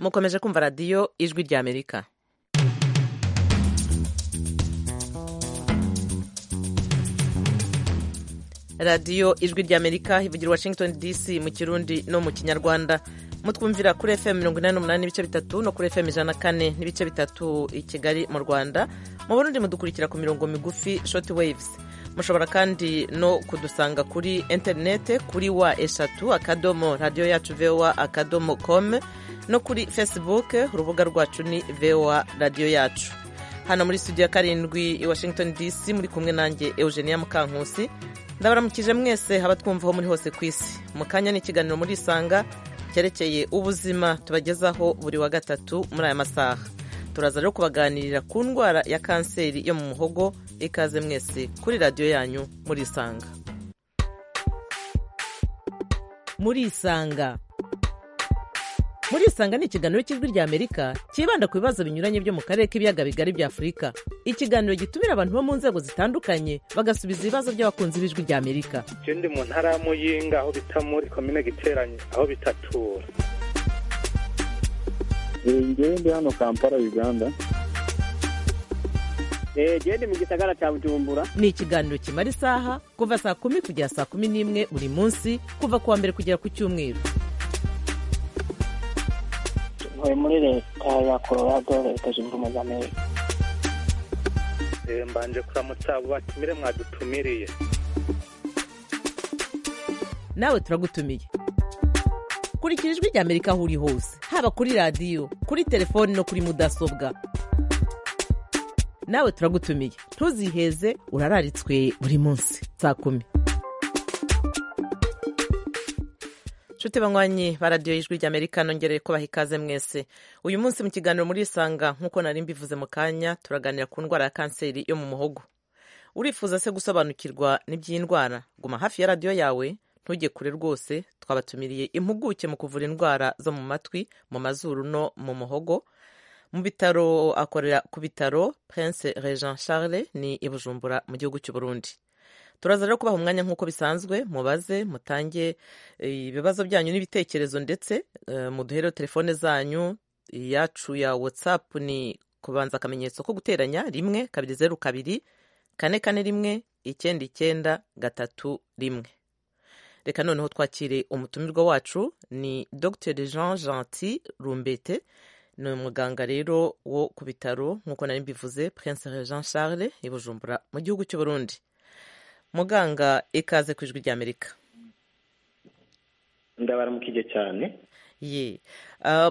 mukomeje kumva radiyo ijwi ry'amerika radiyo ijwi ry'amerika ivugira washington dc mu kirundi no mu kinyarwanda mutwumvira kuri fm mirongo inani n'umunani n'ibice bitatu no kuri fm ijana na kane n'ibice bitatu i kigali mu rwanda mu burundi mudukurikira ku mirongo migufi short waves mushobora kandi no kudusanga kuri interinete kuri wa eshatu akadomo radiyo yacu voa akadomo com no kuri facebook urubuga rwacu ni voa radiyo yacu hano muri studio ya karindwi i washington dc muri kumwe nanjye eugenia mukankusi ndabaramukije mwese haba twumvaho muri hose ku isi mu kanya n'ikiganiro muri isanga cyerekeye ubuzima tubagezaho buri wa gatatu muri aya masaha turaza rero kubaganirira ku ndwara ya kanseri yo mu muhogo ikaze mwese kuri radiyo yanyu muri isanga muri isanga muri isanga ni ikiganiro cy'ijwi ry'amerika cyibanda ku bibazo binyuranye byo mu karere k'ibiyaga bigari bya afurika ikiganiro gitumira abantu bo mu nzego zitandukanye bagasubiza ibibazo by'abakunzi b'ijwi ry'amerika icyo ndi mu ntara ya muyinga aho bita muri komine giteranye aho bitatura ngewe ndi hano kampala uganda gende mu gisagara cya bujumbura ni ikiganiro kimara isaha kuva saa kumi kugera saa kumi n'imwe buri munsi kuva ku wa mbere kugera ku cyumweru ntuye muri leta ya colorado leta zunze ubumwe za amerika mbanje kuramutsa abo batumire mwadutumiriye nawe turagutumiye kurikira ijwi ry'amerika aho uri hose haba kuri radiyo kuri telefoni no kuri mudasobwa nawe turagutumiye ntuziheze urararitswe buri munsi saa kumi nshuti banywanyi ba radiyo y'ijwi ry'amerika nongereye kubaha ikaze mwese uyu munsi mu kiganiro muri isanga nk'uko nari mbivuze mu kanya turaganira ku ndwara ya kanseri yo mu muhogo urifuza se gusobanukirwa n'iby'iyi ndwara guma hafi ya radiyo yawe ntujye kure rwose twabatumiriye impuguke mu kuvura indwara zo mu matwi mu mazuru no mu muhogo mu bitaro akorera ku bitaro prince Regent Charles ni i Bujumbura mu gihugu cy'u Burundi turaza rero kubaha umwanya nk'uko bisanzwe mubaze mutange ibibazo byanyu n'ibitekerezo ndetse muduhere telefone zanyu iyacu ya whatsapp ni kubanza akamenyetso ko guteranya rimwe kabiri zeru kabiri kane kane rimwe icyenda icyenda gatatu rimwe reka noneho twakire umutumirwa wacu ni dr jean gentil rumbete ni umuganga rero wo ku bitaro nk'uko nari mbivuze prince Regent Charles i Bujumbura mu gihugu cy'u Burundi muganga ikaze ku ijwi ry'amerika ndabaramukije cyane ye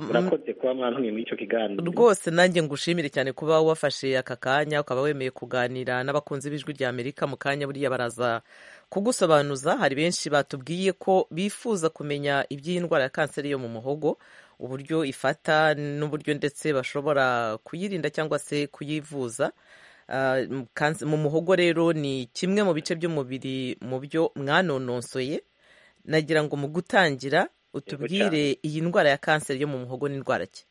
murakoze kuba mwantumiye muri icyo kiganiro rwose nanjye ngushimire cyane kuba wafashe aka kanya ukaba wemeye kuganira n'abakunzi b'ijwi ry'amerika mu kanya buriya baraza kugusobanuza hari benshi batubwiye ko bifuza kumenya iby'iyi ndwara ya kanseri yo mu muhogo uburyo ifata n'uburyo ndetse bashobora kuyirinda cyangwa se kuyivuza mu muhogo rero ni kimwe mu bice by'umubiri mu byo mwanononsoye nagira ngo mu gutangira utubwire iyi ndwara ya kanseri yo mu muhogo n'indwara ki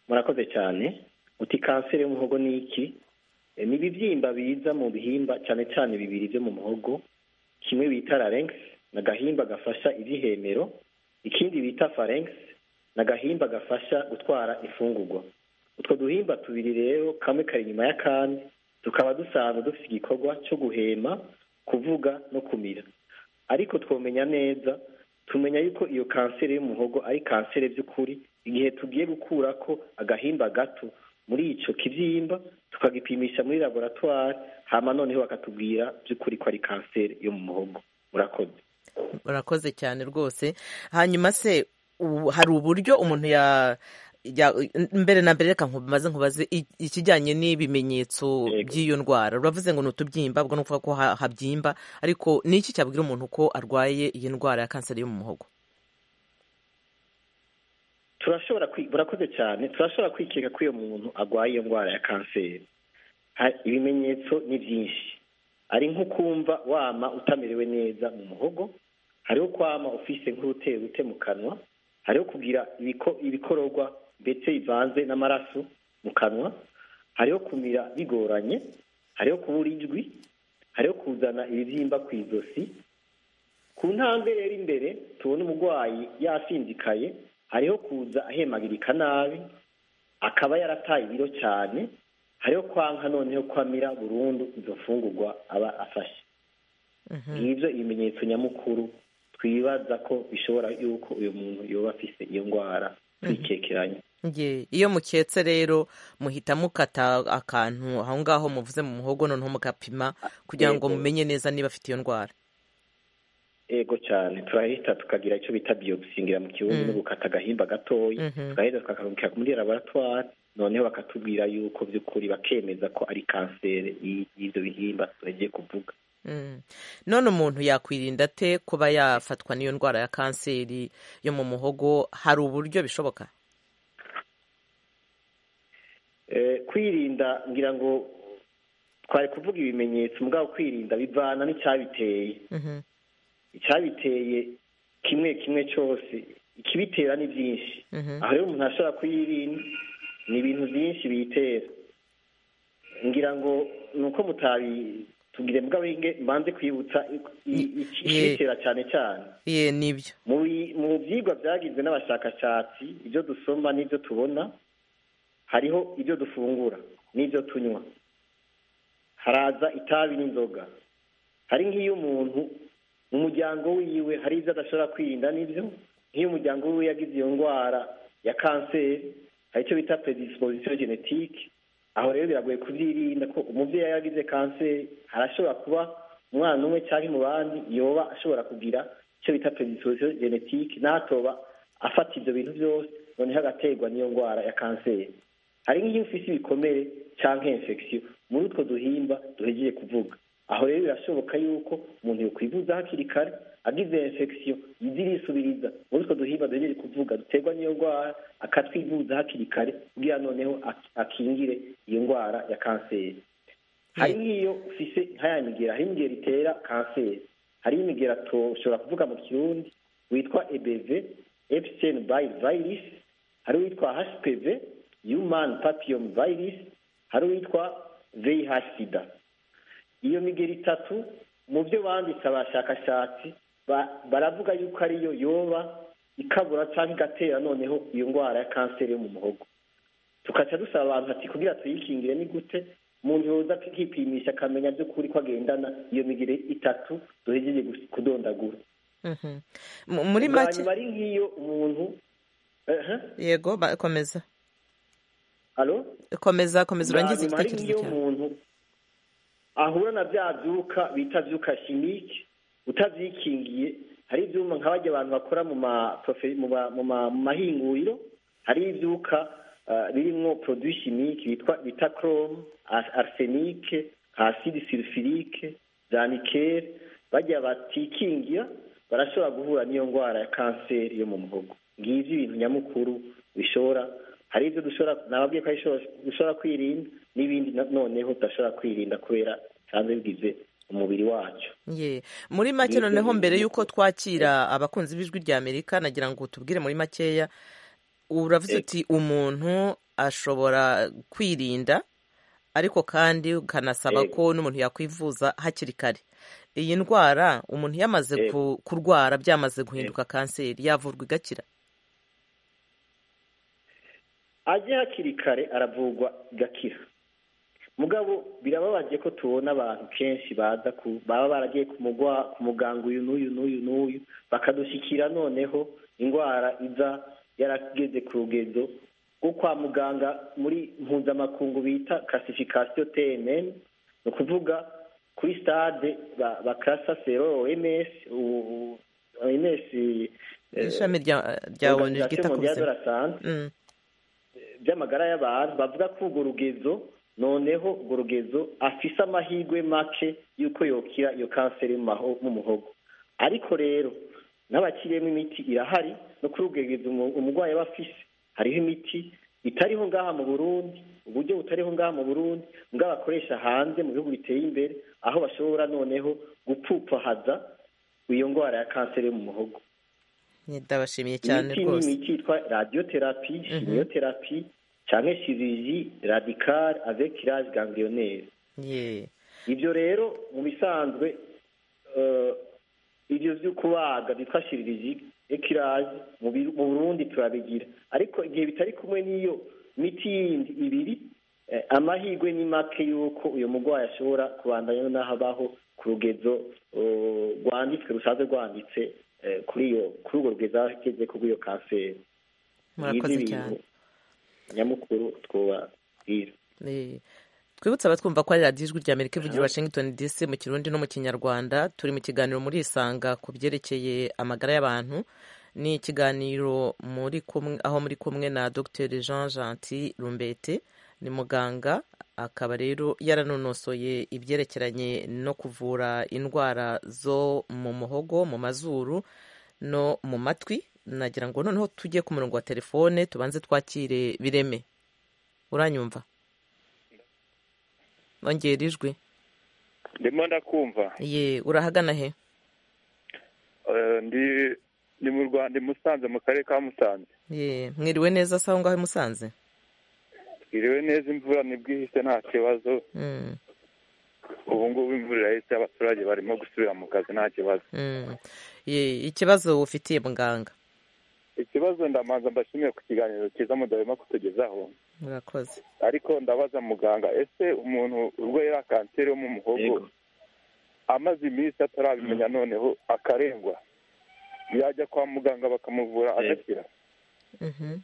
murakoze cyane uti kanseri y'umuhogo ni iki ni ibibyimba biza mu bihimba cyane cyane bibiri byo mu muhogo kimwe bita larynx ni agahimba gafasha ibyihemero ikindi bita pharynx ni agahimba gafasha gutwara imfungurwa utwo duhimba tubiri rero kamwe kari inyuma y'akandi tukaba dusanzwe dufite igikorwa cyo guhema kuvuga no kumira ariko twomenya neza tumenya yuko iyo kanseri y'umuhogo ari kanseri by'ukuri igihe tugiye gukura ko agahimba gato muri icyo kibyimba tukagipimisha muri laboratwari hama noneho bakatubwira by'ukuri ko ari kanseri yo mu muhogo murakoze murakoze cyane rwose hanyuma se hari uburyo umuntu ya mbere na mbere reka nkubaze nkubaze ikijyanye n'ibimenyetso by'iyo ndwara uravuze ngo ni utubyimba ubwo ni ukuvuga ko habyimba ariko ni iki cyabwira umuntu ko arwaye iyi ndwara ya kanseri yo mu muhogo turashobora burakoze cyane turashobora kwikeka ko iyo muntu arwaye iyo ndwara ya kanseri ibimenyetso ni byinshi ari nko kumva wama utamerewe neza mu muhogo hariho kwama ufise nk'urutebute mu kanwa hariho kugira ibikororwa ndetse bivanze n'amaraso mu kanwa hariho kumira bigoranye hariho kubura ijwi hariho kuzana ibibyimba ku izosi ku ntambwe rero imbere tubona umurwayi yasinzikaye hariho kuza ahemagirika nabi akaba yarataye ibiro cyane hariho kwanka noneho kwamira burundu izo mfungurwa aba afashe ngibyo ibimenyetso nyamukuru twibaza ko bishobora yuko uyu muntu yoba afise iyo ndwara twicekeranye Nge, iyo muketse rero muhita mukata akantu aho ngaho muvuze mu muhogo noneho mugapima kugira ngo Yego. mumenye neza niba afite iyo ndwara ego cyane turahita tukagira icyo bita biyobusingira mu kirundi Mm. no gukata agahimba gatoya Mhm. tugahita tukakarungika muri laboratwari noneho bakatubwira yuko by'ukuri bakemeza ko ari kanseri y'i- y'ibyo bihimba tugiye kuvuga Mm. none umuntu yakwirinda ate kuba yafatwa n'iyo ndwara ya kanseri yo mu muhogo hari uburyo bishoboka Eh, kwirinda ngira ngo twari kuvuga ibimenyetso mugabo kwirinda bivana n'icyabiteye Mhm. icyabiteye kimwe kimwe cyose ikibitera ni byinshi Mhm. aho rero umuntu ashobora kuyirinda ni ibintu byinshi biyitera ngira ngo ni uko mutabitubwire mugabo inge- mbanze kwibutsa i- i- iki- Ye. ikibitera cyane cyane ye nibyo mu bi- mu byigwa byagizwe n'abashakashatsi ibyo dusoma n'ibyo tubona hariho ibyo dufungura n'ibyo tunywa haraza itabi n'inzoga hari nk'iyo umuntu mu muryango wiwe hari ibyo adashobora kwirinda n'ibyo nk'iyo umuryango wiwe yagize iyo ndwara ya kanseri hari icyo bita predisposition genetique aho rero biragoye kubyirinda ko umubyeyi yagize kanseri arashobora kuba umwana umwe cyangwa mu bandi yoba ashobora kugira icyo bita predisposition genetique n'atoba afata ibyo bintu byose noneho agaterwa n'iyo ndwara ya kanseri hari nk'iyo ufite ibikomere cyangwa infection muri utwo duhimba duhegeje kuvuga aho rero birashoboka yuko umuntu yokwivuza hakiri kare agize infection yizirisubiriza muri utwo duhimba duhegeje kuvuga duterwa n'iyo ndwara akatwivuza hakiri kare kugira noneho ak- akingire iyo ndwara ya kanseri hari nk'iyo ufise nka ya migera hari imigera itera kanseri hari imigera tushobora kuvuga mu kirundi witwa ebv epstein by virus hari uwitwa hpv human papillom virus hari uwitwa vih sida iyo migera itatu mu byo banditse abashakashatsi ba- baravuga yuko ariyo yoba ikabura cyangwa igatera noneho iyo ndwara ya kanseri yo mu muhogo tukaca dusaba abantu ati kugira tuyikingire ni gute umuntu yoza akipimisha akamenya by'ukuri ko agendana iyo migire itatu duhejeje gus- kudondagura Mhm. M- muri Bwa make nyuma ari nk'iyo umuntu ehe yego ba- komeza alo komeza komeza urangize Hanyuma hari igitekerezo nk'iyo cyawe umuntu ahura na bya byuka bita byuka shimike utavyikingiye hari ivyuma nka barya abantu bakora mu ma profe- mu ma- mu ma- mu mahinguriro hari ivyuka ah, birimwo produit chimique bitwa bita chrome ar- arsenic acide sulfurique za nickel barya batikingira barashobora guhura n'iyo ndwara ya kanseri yo mu muhogo ngivyo ibintu nyamukuru bishobora hari ibyo dushobora nababwiye ko ari ishobora- dushobora kwirinda n'ibindi na- noneho tudashobora kwirinda kubera bisanzwe bigize umubiri wacu ye muri make Yego, noneho yego. mbere y'uko twakira abakunzi b'ijwi rya amerika nagira ngo tubwire muri makeya uravuze Yego. uti umuntu ashobora kwirinda ariko kandi ukanasaba Yego. ko n'umuntu yakwivuza hakiri kare iyi ndwara umuntu yamaze Yego. ku- kurwara byamaze guhinduka kanseri yavurwa igakira aje hakiri kare aravurwa igakira mugabo birababaje ko tubona abantu kenshi baza ku baba baragiye ku mugwa- ku muganga uyu n'uyu n'uyu n'uyu bakadushikira noneho indwara iza yarageze ku rugezo rwo kwa muganga muri mpuzamakungu bita classification TNN ni ukuvuga kuri stade ba- bakasa sero OMS u- u- OMS eh, ishami rya- rya onu Organisation ryita ku Mondiale de buzima la Santé Mm. by'amagara y'abantu bavuga ko urwo rugezo noneho urwo rugezo afise amahirwe make y'uko yokira iyo kanseri mu maho- mu muhogo ariko rero n'abakiriyemo imiti irahari no kuri urwo rugezo umu- umurwayi aba afise hariho imiti itariho ngaha mu burundi uburyo butariho ngaha mu burundi mbwa bakoresha hanze mu bihugu biteye imbere aho bashobora noneho gupfupfahaza iyo ndwara ya kanseri yo mu muhogo ndabashimiye cyane imiti ni rwose imiti yitwa radiotherapie chimiotherapie cyangwa chirurgie radicale avec l'âge ganglionnaire ye ibyo rero mu bisanzwe eh, ivyo vyo kubaga vyitwa shiririzi ekiraje mu Biru- mu burundi turabigira ariko igihe bitari kumwe n'iyo miti yindi ibiri eh, amahirwe ni make yuko uyo murwayi ashobora kubandanya n'aho abaho ku rugezo oh, rwanditswe rusanzwe rwanditse eh, kuri iyo kuri urwo rugezo ageze ku rw'iyo kanseri murakoze Ibi ni cyane ibintu nyamukuru twobabwira Eh, twibutse abatwumva ko ari radiyo ijwi rya amerika ivugira i washington dc mu kirundi no mu kinyarwanda turi mu kiganiro muri isanga ku byerekeye amagara y'abantu ni ikiganiro muri kumwe- aho muri kumwe na dr jean gentil rumbete ni muganga akaba rero yaranonosoye ibyerekeranye no kuvura indwara zo mu muhogo mu mazuru no mu matwi nagira ngo noneho tujye ku murongo wa telefone tubanze twakire bireme uranyumva ongera ijwi ndimo ndakumva ye urahagana he Eh, ndi ni mu rwanda i musanze mu karere ka musanze ye mwiriwe neza se aho ngaho i musanze twiriwe neza imvura nibwo ihise nta kibazo Mm, ubu ngubu imvura irahise abaturage barimo gusubira mu kazi nta kibazo mm. Ye, ikibazo ufitiye muganga ikibazo ndamanza mbashimiye ku kiganiro cyiza mudahema kutugezaho murakoze ariko ndabaza muganga ese umuntu urwaye ya kanseri yo mu muhogo Yego. amaze iminsi atarabimenya noneho akarengwa yajya kwa muganga bakamuvura Yego. agakira Mhm.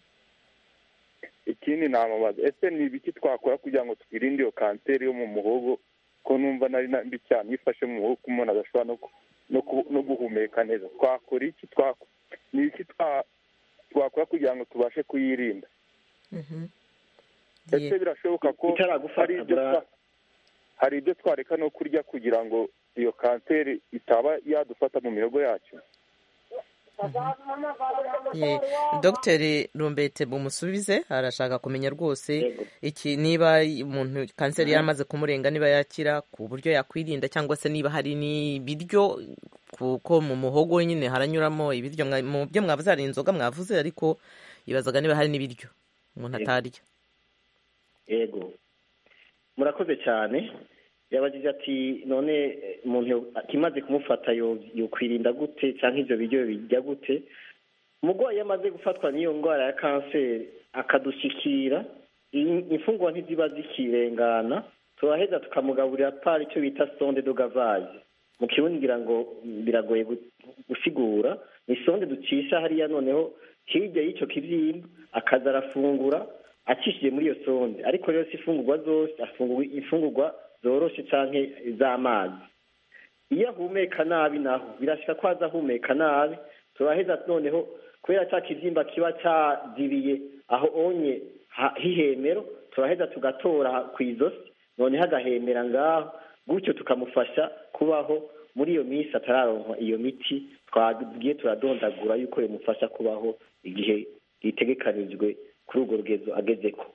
ikindi namubaza ese ni ibiki twakora kugira ngo twirinde iyo kanseri yo mu muhogo ko numva nari na mbi cyane iyo ifashe mu muhogo umuntu adashobora no ku- no ku- no guhumeka neza twakora iki twakora ni ibiki twa- twakora kugira ngo tubashe kuyirinda Mhm. ese Ye, birashoboka ko hari bitaragufata ibyo twa- hari ibyo twareka no kurya kugira ngo iyo kanseri itaba yadufata mu mihogo yacu ye. dogiteri rumbete bumusubize arashaka kumenya rwose yego iki niba umuntu kanseri yaramaze kumurenga niba yakira ku buryo yakwirinda cyangwa se niba hari n'ibiryo kuko mu muhogo nyine haranyuramo ibiryo mwa- mu byo mwavuze hari inzoga mwavuze ariko yibazaga niba hari n'ibiryo umuntu Yego. atarya yego murakoze cyane yabagije ati none eh, umuntu yo- akimaze kumufata yo- yokwirinda gute cyangwa ibyo biryo bijya gute umurwayi iyo amaze gufatwa n'iyo ndwara ya kanseri akadushikira i- imfungwa ntiziba zikirengana turaheza tukamugaburira pari icyo bita sonde dogavazi mu kirundi ngira ngo mm, biragoye gu- gusigura ni sonde ducisha hariya noneho hirya y'icyo kibyimba akaza arafungura acishije muri iyo sonde ariko rero si ifungurwa zose afungurwa imfungurwa zoroshe canke z'amazi iyo ahumeka nabi naho birashika ko aza ahumeka nabi turaheza noneho kubera cya kibyimba kiba cyazibiye aho onye ha- h'ihemero turaheza tugatora ku izosi noneho agahemera ngaho gutyo tukamufasha kubaho muri iyo minsi atararonka iyo miti twagiye turadondagura yuko bimufasha kubaho igihe gitegekanijwe kuri urwo rugezo agezeko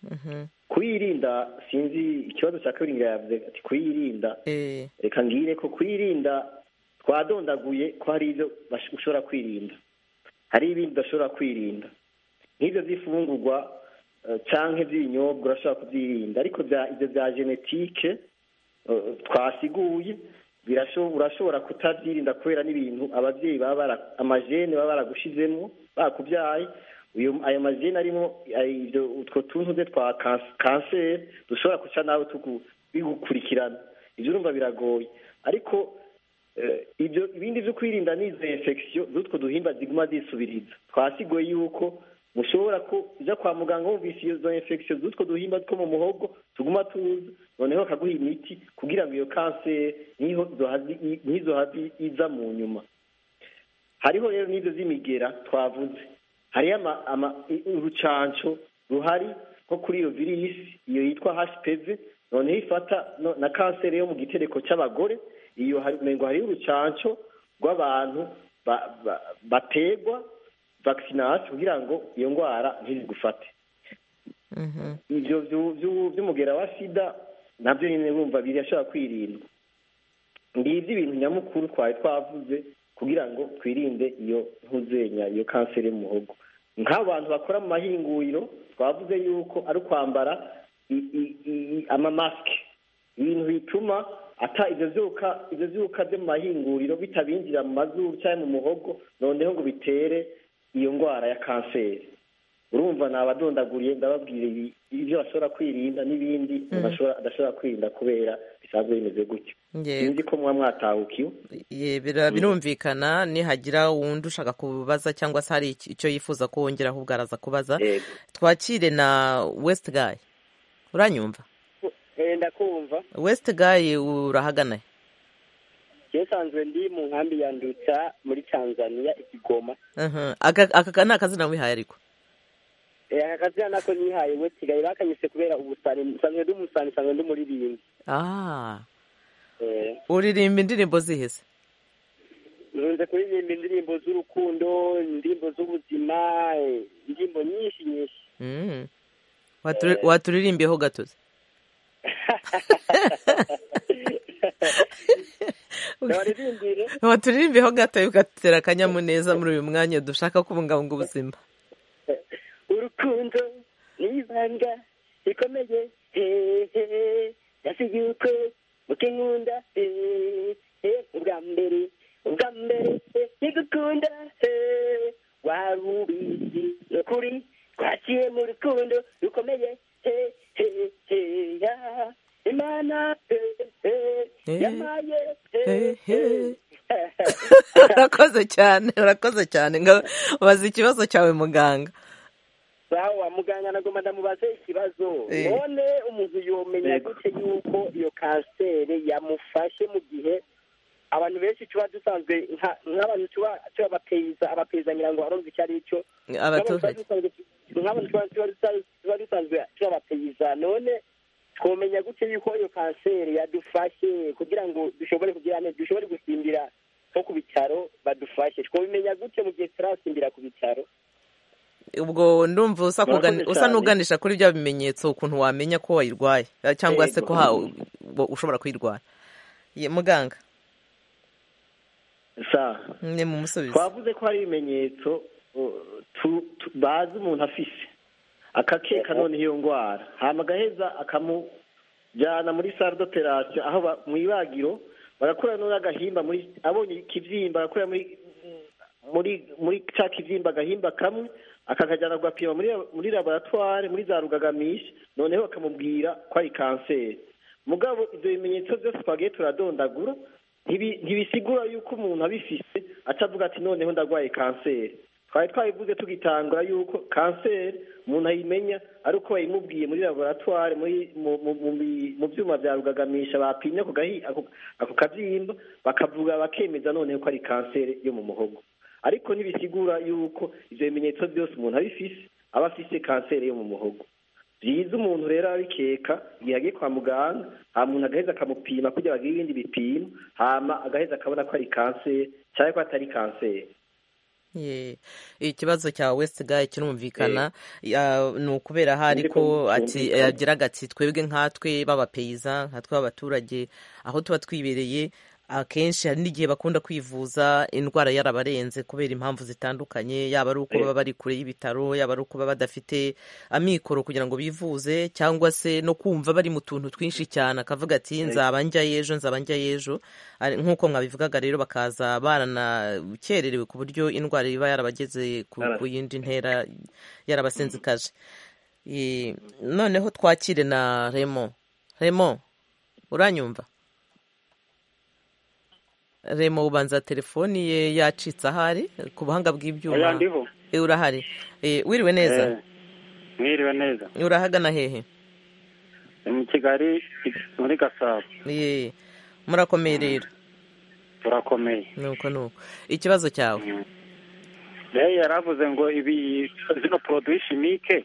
Mhm. kuyirinda sinzi ikibazo cya kabiri yavuze ati kuyirinda Eh, reka ngire ko kwirinda twadondaguye ko hari ibyo bash- ushobora kwirinda hari ibindi udashobora kwirinda nk'ibyo by'ifungurwa eh, canke by'ibinyobwa urashobora kubyirinda ariko bya- ibyo bya genetike eh, twasiguye birasho- urashobora kutabyirinda kubera n'ibintu ababyeyi baba bara- amajene baba baragushizemo bakubyaye uyu ayo majene arimo ay- ibyo utwo tuntu twe twa kans- kanseri dushobora guca nawe tugu- bigukurikirana ibyo urumva biragoye ariko eh, ibyo ibindi byo kwirinda ni izo infection z'utwo duhimba ziguma zisubiriza twasigoye yuko mushobora kujya kwa muganga wumvise izo infection z'utwo duhimba two mu muhogo tuguma tuza noneho bakaguha imiti kugira ngo iyo kanseri niho zohazi- i- nizo hazi iza mu nyuma hariho rero n'izo z'imigera twavuze hariyo ama- ama- i- urucanco ruhari nko kuri iyo virisi iyo yitwa hpv noneho ifata no- na kanseri yo mu gitereko cy'abagore iyo hari- umengo hariyo urucanco rw'abantu ba- ba- bategwa vakisinasi kugira ngo iyo ndwara ntizigufate mhm. ivyo vyu- vyu- vy'umugera wa sida navyo nyene urumva birashobora kwirindwa ngivyo ibintu nyamukuru twari twavuze kugira ngo twirinde iyo ntuzenya iyo kanseri y'umuhogo nk'abantu bakora mu mahinguriro twavuze yuko ari ukwambara i- i- i- amamasike ibintu bituma ata ibyo byuka ibyo byuka byo mu mahinguriro bitabinjira mu mazuru cyangwa mu muhogo noneho ngo bitere iyo ndwara ya kanseri urumva ni abadondaguriye ndababwira ibyo bashobora kwirinda n'ibindi adashobora kwirinda kubera bisanzwe bimeze gutyo sinzi ko muba mwatahukiwe birumvikana nihagira uwundi ushaka kubaza cyangwa se hari icyo yifuza ko wongera ahubwo araza kubaza twakire na wesiti gayi uranyumva ndakumva wesiti gayi urahagana cyesanzwe ndi mu nkambi ya ndutsa muri tanzania ikigoma aka ni akazina wihaye ariko aka kazina nako nihaye we kigali bakanyise kubera ubusani nsanzwe ndi umusani nsanzwe ndi umuririmbyi uririmba indirimbo zihese nkunze kuririmba indirimbo z'urukundo indirimbo z'ubuzima indirimbo nyinshi nyinshi waturirimbiyeho gatozi waturirimbiyeho gatoya ugatera akanyamuneza muri uyu mwanya dushaka kubungabunga ubuzima urukundo n'ibanga rikomeye hehe ndasi yuko muke nkunda hehe ubwa mbere ubwa mbere ntigukunda hehe waba ubizi ni ukuri twaciye mu rukundo rukomeye hehe heya imana hehe yamaye hehe urakoze cyane urakoze cyane ngo bazi ikibazo cyawe muganga sawa muganga nagomba ndamubaze ikibazo none umuntu yomenya gute yuko iyo kanseri yamufashe mu gihe abantu benshi tuba dusanzwe nk'abantu tuba tubapeza abapezanira ngo arumva icyo ari cyo abaturage nk'abantu tuba dusanzwe tubapeza none twomenya gute yuko iyo kanseri yadufashe kugira ngo dushobore kugira neza dushobore gusimbira nko ku bitaro badufashe twabimenya gute mu gihe turasimbira ku bitaro ubwo ndumva usa n'uganisha kuri bya bimenyetso ukuntu wamenya ko wayirwaye cyangwa se ko ushobora kuyirwara muganga ni mu musubizo twavuze ko hari ibimenyetso bazi umuntu afise akakeka noneho iyo ndwara hano agaheza akamujyana muri saro operasiyo aho mu ibagiro barakora noneho agahimba abonye ikibyimba barakora muri muri cya kibyimba agahimba kamwe akakajyana kugapima muri laboratware muri za rugagamisha noneho bakamubwira ko ari kanseri mugabo ibyo bimenyetso byose twagiye turadondagura ntibisigura yuko umuntu abifite atavuga ati noneho ndarwaye kanseri twari twabivuze tugitangura yuko kanseri umuntu ayimenya ari uko bayimubwiye muri laboratware mu byuma bya rugagamisha bapimye ako kabyimba bakavuga bakemeza noneho ko ari kanseri yo mu muhogo ariko ntibisigura yuko ibyo bimenyetso byose umuntu abifise aba afise kanseri yo mu muhogo byiza umuntu rero abikeka igihe agiye kwa muganga nta muntu agaheza akamupima kugira bagire ibindi bipimo hama agaheza akabona ko ari kanseri cyangwa ko atari kanseri ikibazo cya wesitigayi kirumvikana ni ukubera hari ko yagiraga ati twebwe nkatwe b'abapeyiza nkatwe b'abaturage aho tuba twibereye akenshi hari n'igihe bakunda kwivuza indwara yarabarenze kubera impamvu zitandukanye yaba ari uko baba bari kure y'ibitaro yaba ari uko baba badafite amikoro kugira ngo bivuze cyangwa se no kumva bari mu tuntu twinshi cyane akavuga ati nzaba njyayo ejo nzaba njyayo ejo nk'uko mwabivugaga rero bakaza baranakererewe ku buryo indwara iba yarabageze ku yindi ntera yarabasenzikaje noneho twakire na remo remo uranyumva remo ubanza telefoni ye yacitse ahari ku buhanga bw'ibyuma urahari wiriwe neza mwiriwe neza urahagana hehe mu kigali muri gasabo murakomeye rero turakomeye nuko nuko ikibazo cyawe rero yaravuze ngo ibi zino poroduwi shimike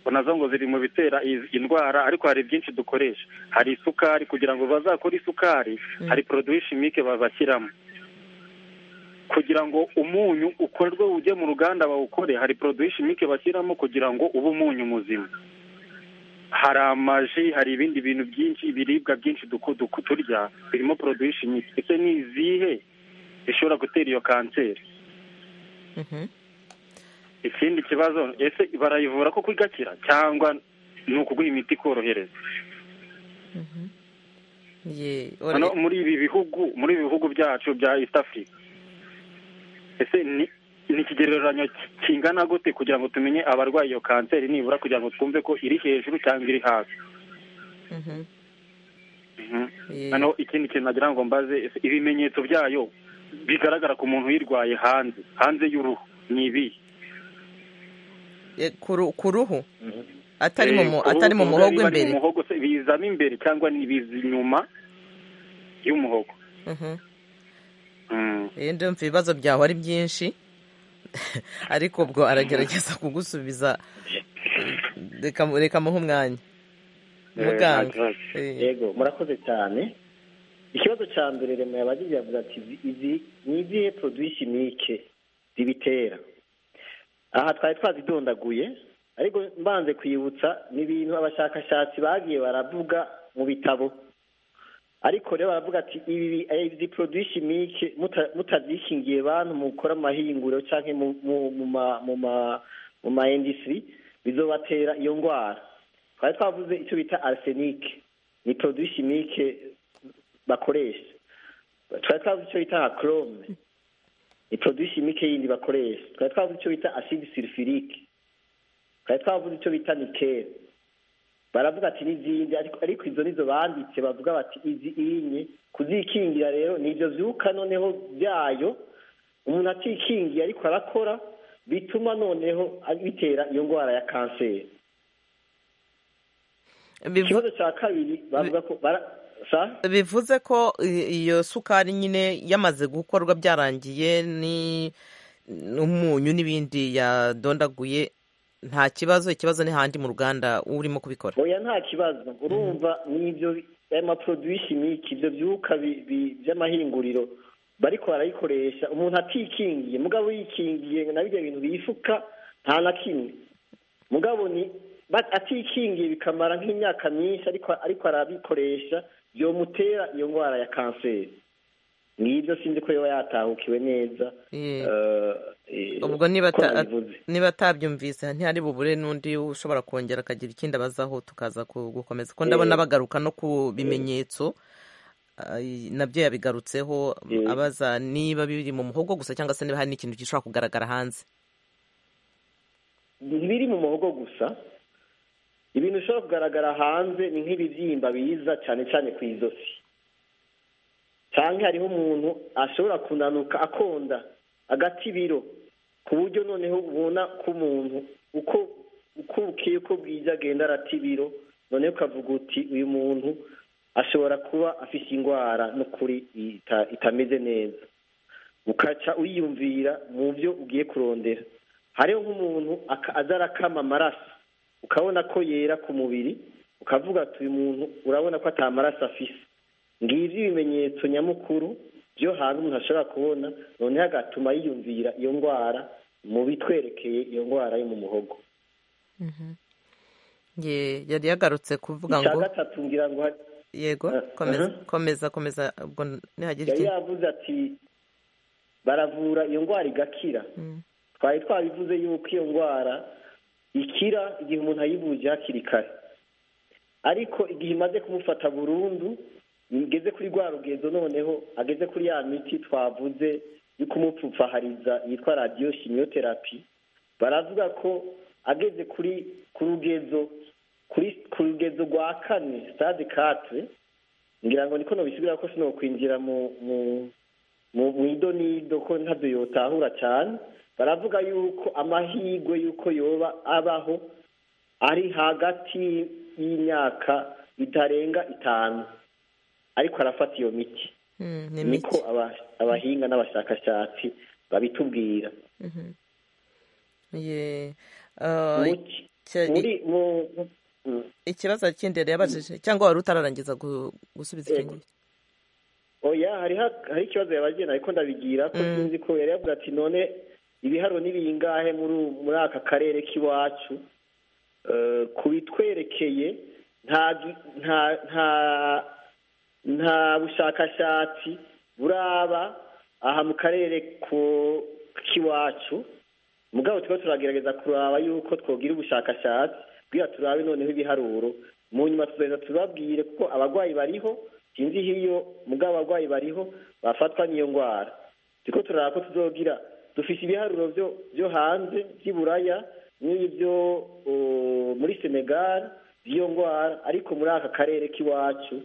nazo ngo ziri mu bitera indwara ariko hari byinshi dukoresha hari isukari kugira ngo bazakore isukari hari poroduwi shimike bazashyiramo kugira ngo umunyu ukorwe ujye mu ruganda bawukore hari poroduwi shimike bashyiramo kugira ngo ube umunyu muzima hari amaji hari ibindi bintu byinshi ibiribwa byinshi turya birimo poroduwi shimike ese ni izihe zishobora gutera iyo kanseri ikindi kibazo ese barayivura ko igakira cyangwa ni ukuguha imiti ikorohereza ye Hano muri ibi bihugu muri ibi bihugu byacu bya east africa ese ni ni ikigereranyo ki- kingana gute kugira ngo tumenye abarwaye iyo kanseri nibura kugira ngo twumve ko iri hejuru cyangwa iri hasi Mhm. Mhm. Ye. hano ikindi kintu nagira ngo mbaze ese ibimenyetso byayo bigaragara ku muntu uyirwaye hanze hanze y'uruhu ni ibi E, ku ru- ku ruhu atari mu mu- atari mu muhogo muhogo imbere muhogo se bizamo imbere cyangwa ni biza inyuma y'umuhogo Mhm. Mm. Eh, ndumva ibibazo byawe ari byinshi ariko ubwo aragerageza kugusubiza reka reka muhe umwanya Eh, muganga nta kibazo. Eh, yego murakoze cyane ikibazo cya mbere rema yabagize yavuze ati "Izi- izi ni izihe poroduwi chimique zibitera aha twari twazidondaguye ariko mbanze kwibutsa ni ibintu abashakashatsi bagiye baravuga mu bitabo ariko rero baravuga ati ibi bi- eh, izi poroduwi chimique muta- mutazikingiye bantu mukora amahinguriro cyangwa mu- mu- mu ma- mu ma- mu ma industry bizobatera iyo ndwara twari twavuze icyo bita arsenike ni poroduwi chimique bakoresha twari twavuze icyo bita nka chrome ni poroduwi chimique yindi bakoresha twari twavuze icyo bita acide sulfurique twari twavuze icyo bita nikel baravuga ati n'izindi ariko ariko izo nizo banditse bavuga bati izi inye kuzikingira rero ni ibyo byuka noneho byayo umuntu atikingiye ariko arakora bituma noneho bitera iyo ndwara ya kanseri bivu- ikibazo cya kabiri bavuga ko bara sa bivuze ko i- iyo sukari nyine yamaze gukorwa byarangiye ni n'umunyu n'ibindi yadondaguye nta kibazo ikibazo ni handi mu ruganda urimo kubikora oya nta kibazo urumva n'ibyo aya maporoduwi chimique ibyo byuka bi- bi- by'amahinguriro bariko barayikoresha umuntu atikingiye mugabo yikingiye na birya bintu bifuka nta na kimwe mugabo ni ba- atikingiye bikamara nk'imyaka myinshi ariko ariko arabikoresha byomutera iyo ndwara ya kanseri n'ibyo sinzi ko yoba yatahukiwe neza Ye. eh, eh, ubwo niba ko ata- nabivuze. niba atabyumvise ntihari bubure n'undi ushobora kongera akagira ikindi abazaho tukaza ku- gukomeza ko ndabona bagaruka no ku bimenyetso ay, nabyo yabigarutseho abaza niba biri mu muhogo gusa cyangwa se niba hari n'ikintu gishobora kugaragara hanze ntibiri mu muhogo gusa ibintu bishobora kugaragara hanze ni nk'ibibyimba biza cyane cyane ku izosi cyangwa hariho umuntu ashobora kunanuka akonda agata ibiro ku buryo noneho ubona ko umuntu uko uko bukeye uko bwije agenda arata ibiro noneho ukavuga uti uyu muntu ashobora kuba afite indwara n'ukuri ita- itameze neza ukaca uyiyumvira mu byo ugiye kurondera hariho nk'umuntu aka- aza arakama amaraso ukabona ko yera ku mubiri ukavuga ati uyu muntu urabona ko atamaraso afise ngibyo ibimenyetso nyamukuru byo hanze umuntu ashobora kubona noneho agatuma yiyumvira iyo ndwara mu bitwerekeye iyo ndwara yo mu muhogo Ye- yari yagarutse kuvuga icya ngo gatatu ngira ngo hari- yego Eh, komeza mhm. komeza komeza ubwo nihagira yari ikindi yavuze ati baravura iyo ndwara igakira Mm. twari twabivuze yuko iyo ndwara ikira igihe umuntu ayivuje hakiri kare ariko igihe imaze kumufata burundu igeze kuri rwa rugezo noneho ageze kuri ya miti twavuze yo kumupfupfahariza yitwa radiyo shimiyoterapi baravuga ko ageze kuri ku rugezo kuri ku rugezo rwa kane sitade katire ngira ngo niko nobisubira ko sino kwinjira mu mu mu mu idonido ko ntabyo yotahura cyane baravuga yuko amahirwe yuko yoba abaho ari hagati y'imyaka itarenga itanu ariko arafata iyo miti Mm, ni niko mike aba- abahinga n'abashakashatsi babitubwira Ye. Ah, Mu- icya- muri mu mu- ikibazo kindi yari yabajije cyangwa wari utararangiza gu- gusubiza Yego. ikindi oya hariho hari ikibazo yabagenda ariko ndabigira ko Mm. sinzi ko yari yavuga ati none ibiharo ni bingahe muri u- muri aka karere k'iwacu Eh, ku bitwerekeye nta gi- nta nta nta bushakashatsi buraba aha mu karere ku- k'iwacu mugabo tukaba turagerageza kuraba yuko twogira ubushakashatsi kugira turabe noneho ibiharuro mu nyuma tuzahita tubabwire kuko abarwayi bariho sinzi iyo iyo mugabo abarwayi bariho bafatwa n'iyo ndwara turiko turaraba ko tuzogira dufise ibiharuro byo- byo hanze by'iburaya n'ibyo uh, muri senegal by'iyo ndwara ariko muri aka karere k'iwacu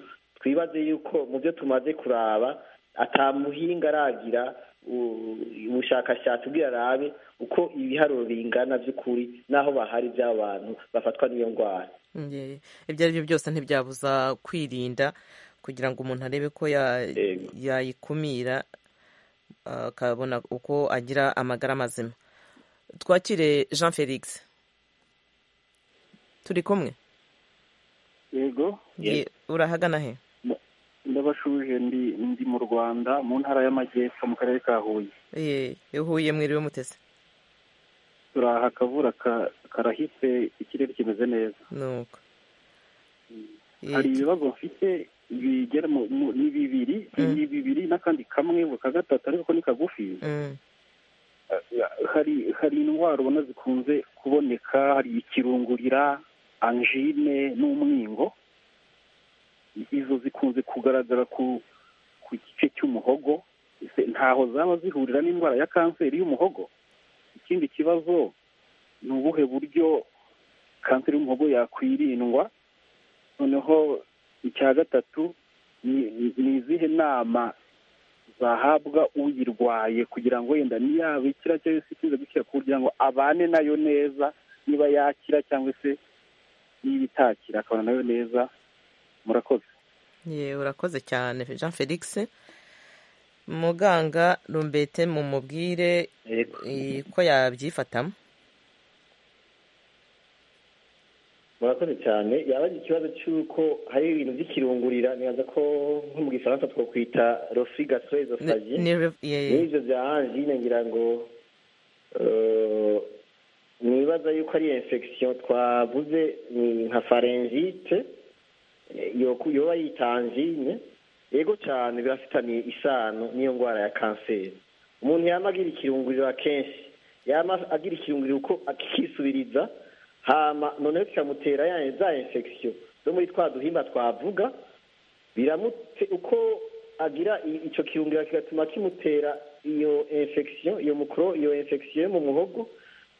twibaze yuko mu byo tumaze kuraba ata muhinga aragira u- ubushakashatsi bwira arabe uko ibiharuro bingana by'ukuri n'aho bahari by'abantu bafatwa n'iyo ndwara Nge- ibyo ari byo byose ntibyabuza kwirinda kugira ngo umuntu arebe ko ya- Yego. yayikumira ah, akabona uko agira amagara mazima twakire jean felix turi kumwe yego Ye- urahagana he ndabashuje ndi ndi mu rwanda mu ntara y'amajyepfo mu karere ka huye Ye, uhuye mwiriwe mutese turaha akavura ka- karahise ikirere kimeze neza nuko Ye, hari ibibazo mfite bigera mu mu- ni bibiri Mm. ni bibiri n'akandi kamwe ngo ka gatatu ariko ni kagufi mm, hari hari indwara ubona zikunze kuboneka hari ikirungurira anjine n'umwingo izo zikunze kugaragara ku ku gice cy'umuhogo ese ntaho zaba zihurira n'indwara ya kanseri y'umuhogo ikindi kibazo ni ubuhe buryo kanseri y'umuhogo yakwirindwa noneho icya gatatu ni- ni- ni izihe nama bahabwa uyirwaye kugira ngo yenda niyaba ikira cyangwa se ikize gukira kugira ngo abane nayo neza niba yakira cyangwa se niba itakira akabana nayo neza murakoze ye, urakoze cyane jean felix muganga rumbete mumubwire Yego. eh, ko yabyifatamo murakoze cyane yabaze ikibazo cy'uko hari ibintu by'ikirungurira nibaza ko nko mu gifaransa twakwita rofi Ni- gastroesophagie ni rev- ye- n'ibyo bya angine ngira ngo eh, nibaza yuko ari infection twavuze ni nka faringite yoba yita angine yego cyane birafitaniye isano n'iyo ndwara ya kanseri umuntu yama agira ikirunguriro akenshi yama agira ikirunguriro uko akisubiriza hama noneho kikamutera ya za infection zo muri twa duhimba twavuga biramute uko agira i- ico kirungira kigatuma kimutera iyo infection iyo mukro iyo infection yo mu muhogo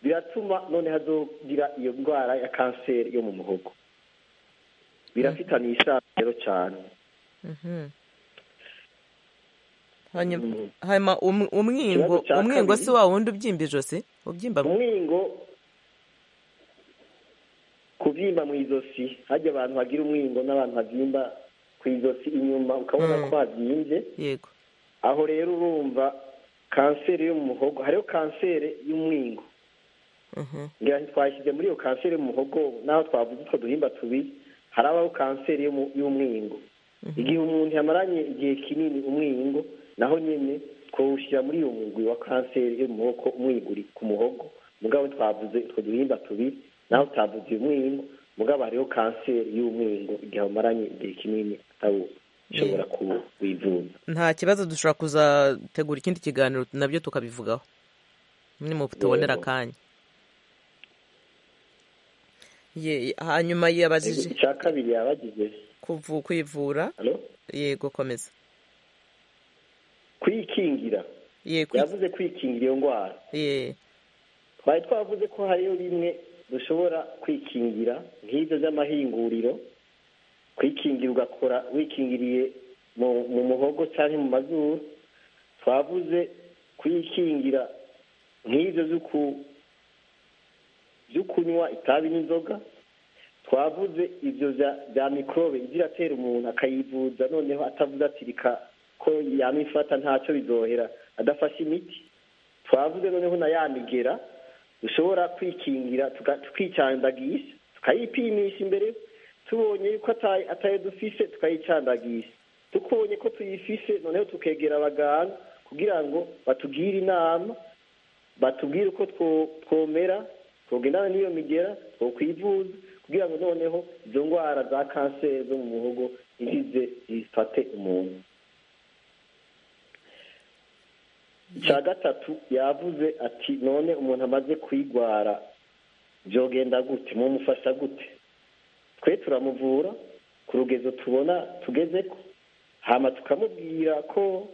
biratuma none hazogira iyo ndwara ya kanseri yo mu muhogo birafitaniye isano rero cyane Mhm. Hanyuma- hanyuma um- umwingo Ikibazo cya umwingo kabiri. si wa wundi ubyimba ijosi ubyimba mu- umwingo kubyimba mu izosi hajya abantu bagira umwingo n'abantu babyimba ku izosi inyuma ukabona Mm. ko habyimbye yego aho rero urumva kanseri yo mu muhogo hariho kanseri y'umwingo Mhm. ngira ngo twashyize muri iyo kanseri yo mu muhogo n'aho twavuze utwo duhimba tubiri harabaho kanseri yo mu- y'umwingo igihe umuntu yamaranye igihe kinini umwingo naho nyine twawushyira muri iyo mugwi wa kanseri yo mu muhogo umwiguri ku muhogo mugabo twavuze utwo duhimba tubiri naho utavuze uyu mwingo mugabo hariho kanseri y'umwingo igihe wamaranye igihe kinini atawushobora kuwivuza nta kibazo dushobora kuzategura ikindi kiganiro nabyo tukabivugaho nimu tubonera Yego. akanya Ye- hanyuma yabajije icya kabiri yabagize kuvu kwivura Halo? yego komeza kwikingira ye kwi- yavuze kwikingira iyo ndwara ye twari twavuze ko hariyo bimwe dushobora kwikingira nk'ibyo by'amahinguriro kwikingira ugakora wikingiriye mu mu muhogo cyangwa mu mazuru twavuze kwikingira nk'ibyo byo ku- byo kunywa itabi n'inzoga twavuze ibyo bya- bya mikorobe ijya iratera umuntu akayivuza noneho atavuze ati reka ko yamifata ntacyo bizohera adafashe imiti twavuze noneho na ya migera dushobora kwikingira tuka- tukicandagisha tukayipimisha imbere tubonye yuko ata- atayo dufise tukayicandagisha tubonye ko tuyifise noneho tukegera abaganga kugira ngo batugire inama batubwire uko two- twomera twogendana n'iyo migera twokwivuza kugira ngo noneho izo ndwara za kanseri zo mu muhogo ntizize zifate umuntu icya gatatu yavuze ati none umuntu amaze kuyigwara byogenda gute mumufasha gute twe turamuvura ku rugezo tubona tugeze ko hano tukamubwira ko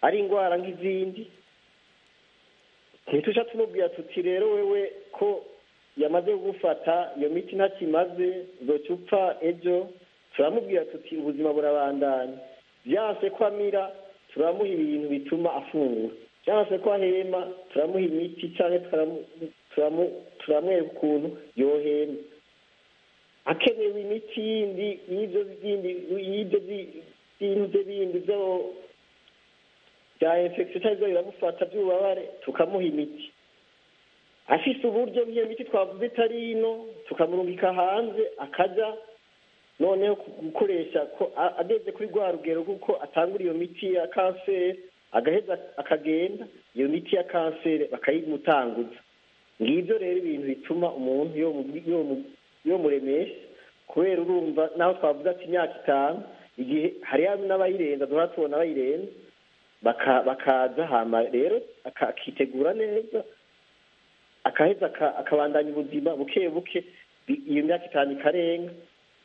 ari indwara nk'izindi ntitujya tumubwira tuti rero wewe ko yamaze gufata iyo miti ntakimaze zocupa ejo turamubwira tuti ubuzima burabandanya byanse ko amira turamuha ibintu bituma afungura byanse ko ahema turamuha imiti cyangwa turamwereka ukuntu yohema akenewe imiti yindi y'ibyo bintu bindi byo bya infection cyangwa biramufata by'ububabare tukamuha imiti afite uburyo bw'iyo miti twavuze itari ino tukamurungika hanze akajya noneho gukoresha ko ageze kuri rwa rugero kuko atangura iyo miti ya kanseri agaheza akagenda iyo miti ya kanseri bakayimutanguza ngibyo rero ibintu bituma umuntu yo muremesha kubera urumva naho twavuze ati imyaka itanu igihe hariho n'abayirenza duhora tubona abayirenza bakaza hama rero akitegura neza akaheza akabandanya ubuzima buke buke iyo myaka itanu ikarenga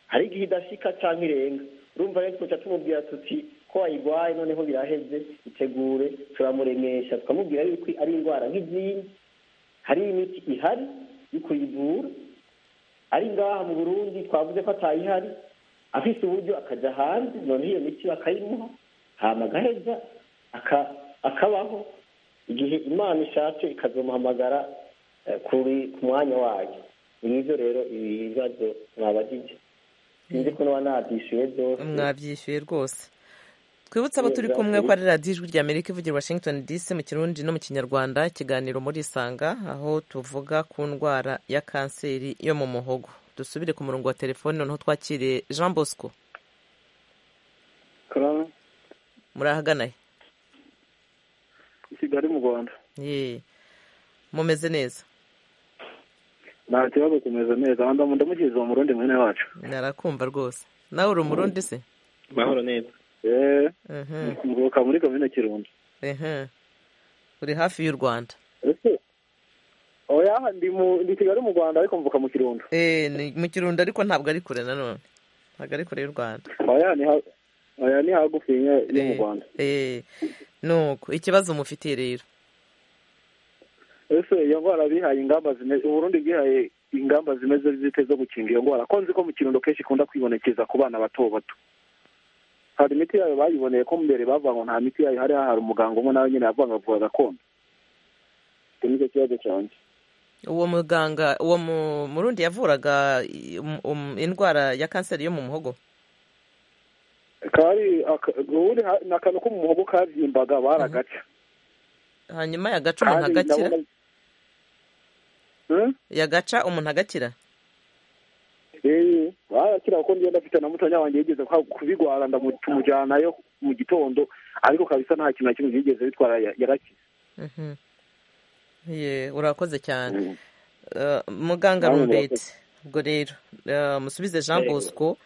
hari igihe idashyika cyangwa irenga urumva rero twajya tumubwira tuti ko wayirwaye noneho biraheze itegure turamuremesha tukamubwira yuko ari indwara nk'izindi hari imiti ihari yo kuyivura ari ngaha mu burundi twavuze ko atayihari afite uburyo akajya hanze noneho iyo miti bakayimuha hama agaheza akabaho igihe imana ishatse ikazamuhamagara kuri ku mwanya wayo ngibyo rero ibibazo mwabagije sinzi ko n'uwa nabyishyuye byose mwabyishyuye rwose twibutse abo turi kumwe ko ari radiyo ijwi rya amerika ivugira washington dc mu kirundi no mu kinyarwanda ikiganiro muri isanga aho tuvuga ku ndwara ya kanseri yo mu muhogo dusubire ku murongo wa telefone noneho twakiriye jean bosco murahagana he i kigali mu rwanda yeee mumeze neza nta kibazo kumeze neza ndamukiriza uwo murundi mwene wacu narakumva rwose nawe uri umurundi se mahoro neza eee mvuka muri komine kirundo uri hafi y'u rwanda oya ndi kigali mu rwanda ariko mvuka mu kirundo eee mu kirundo ariko ntabwo ari kure nanone ntabwo ari kure y'u rwanda oya ni hagufi yo mu rwanda eee nuko ikibazo mufitiye rero ese iyo ndwara bihaye ingamba zimeze uburundi bwihaye ingamba zimeze zite zo gukinga iyo ndwara ko nzi ko mu kirundo kenshi ikunda kwibonekeza ku bana bato bato hari imiti yayo bayiboneye ko mbere bavuga ngo nta miti yayo hari hari umuganga umwe nawe nyine yavuga avuga gakondo icyo ni cyo kibazo cyanjye uwo muganga uwo murundi yavuraga indwara ya kanseri yo mu muhogo kari ni akantu ko mu muhogo kabyimbaga baragaca hanyuma yagaca umuntu agakira yagaca umuntu agakira eee barakira kuko ngenda afite na mutanya wanjye yigeze kubigwara ndamujyanayo mu gitondo ariko kabisa nta kintu na kimwe yigeze bitwara yarakize urakoze cyane muganga rubeti ubwo rero musubize jean bosco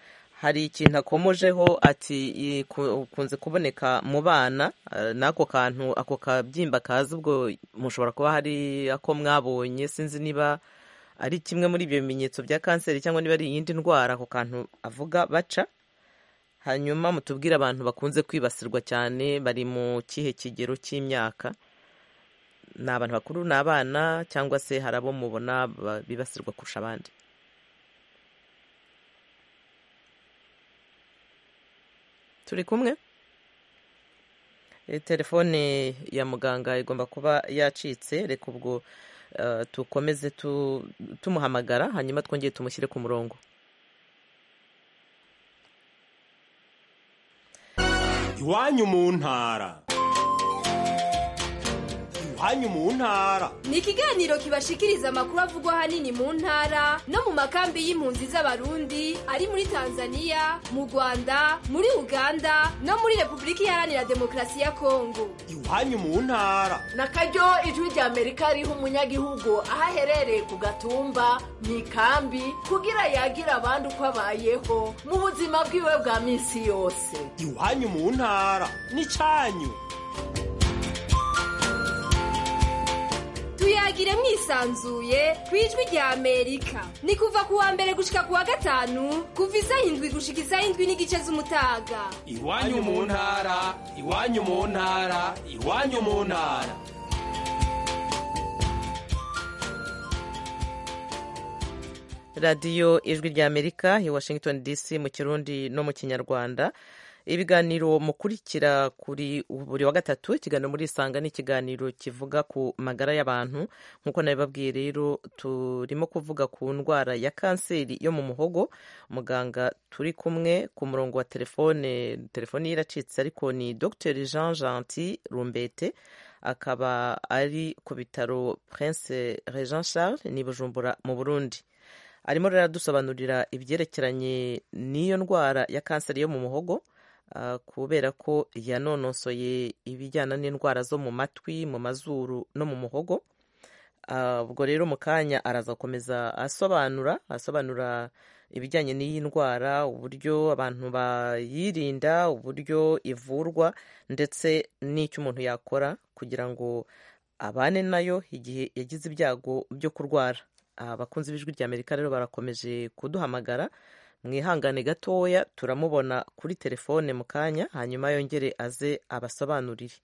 hari ikintu akomojeho ati ikunze kuboneka mu bana n'ako kantu ako kabyimba kaza ubwo mushobora kuba hari ako mwabonye sinzi niba ari kimwe muri ibyo bimenyetso bya kanseri cyangwa niba ari iyindi ndwara ako kantu avuga baca hanyuma mutubwire abantu bakunze kwibasirwa cyane bari mu kihe kigero cy'imyaka ni abantu bakuru ni abana cyangwa se hari abo mubona bibasirwa kurusha abandi turi kumwe telefone ya muganga igomba kuba yacitse reka ubwo dukomeze tumuhamagara hanyuma twongere tumushyire ku murongo iwanyu mu ntara iwanyu mu ntara ni ikiganiro kibashikiriza amakuru avugwa ahanini mu ntara no mu makambi y'impunzi z'abarundi ari muri tanzania mu rwanda muri uganda no muri repubulika iharanira demokarasi ya kongo iwanyu mu ntara na karyo ijwi rya amerika riha umunyagihugu aho aherereye ku gatumba mu ikambi kugira yagira abandi uko abayeho mu buzima bwiwe bwa minsi yose iwanyu mu ntara ni cyanyu tuyagire mwisi yisanzuye ku ijwi rya amerika ni kuva ku wa mbere gushika ku wa gatanu kuva isaha indwi gushika isaha indwi n'igice z'umutaga iwanyu mu ntara iwanyu mu ntara iwanyu mu ntara radiyo ijwi rya amerika i washington dc mu kirundi no mu kinyarwanda ibiganiro mukurikira kuri buri wa gatatu ikiganiro muri isanga ni ikiganiro kivuga ku magara y'abantu nk'uko nabibabwiye rero turimo kuvuga ku ndwara ya kanseri yo mu muhogo muganga turi kumwe ku murongo wa telefone telefoni ye iracitse ariko ni dr jean gentil rumbete akaba ari ku bitaro prince regent charles ni bujumbura mu burundi arimo rero aradusobanurira ibyerekeranye n'iyo ndwara ya kanseri yo mu muhogo kubera ko yanonosoye ibijyana n'indwara zo mu matwi mu mazuru no mu muhogo ubwo rero mu kanya araza gukomeza asobanura asobanura ibijyanye n'iyi ndwara uburyo abantu bayirinda uburyo ivurwa ndetse n'icyo umuntu yakora kugira ngo abane nayo igihe yagize ibyago byo kurwara abakunzi b'ijwi rya amerika rero barakomeje kuduhamagara mwihangane gatoya turamubona kuri telefone mu kanya hanyuma yongere aze abasobanurire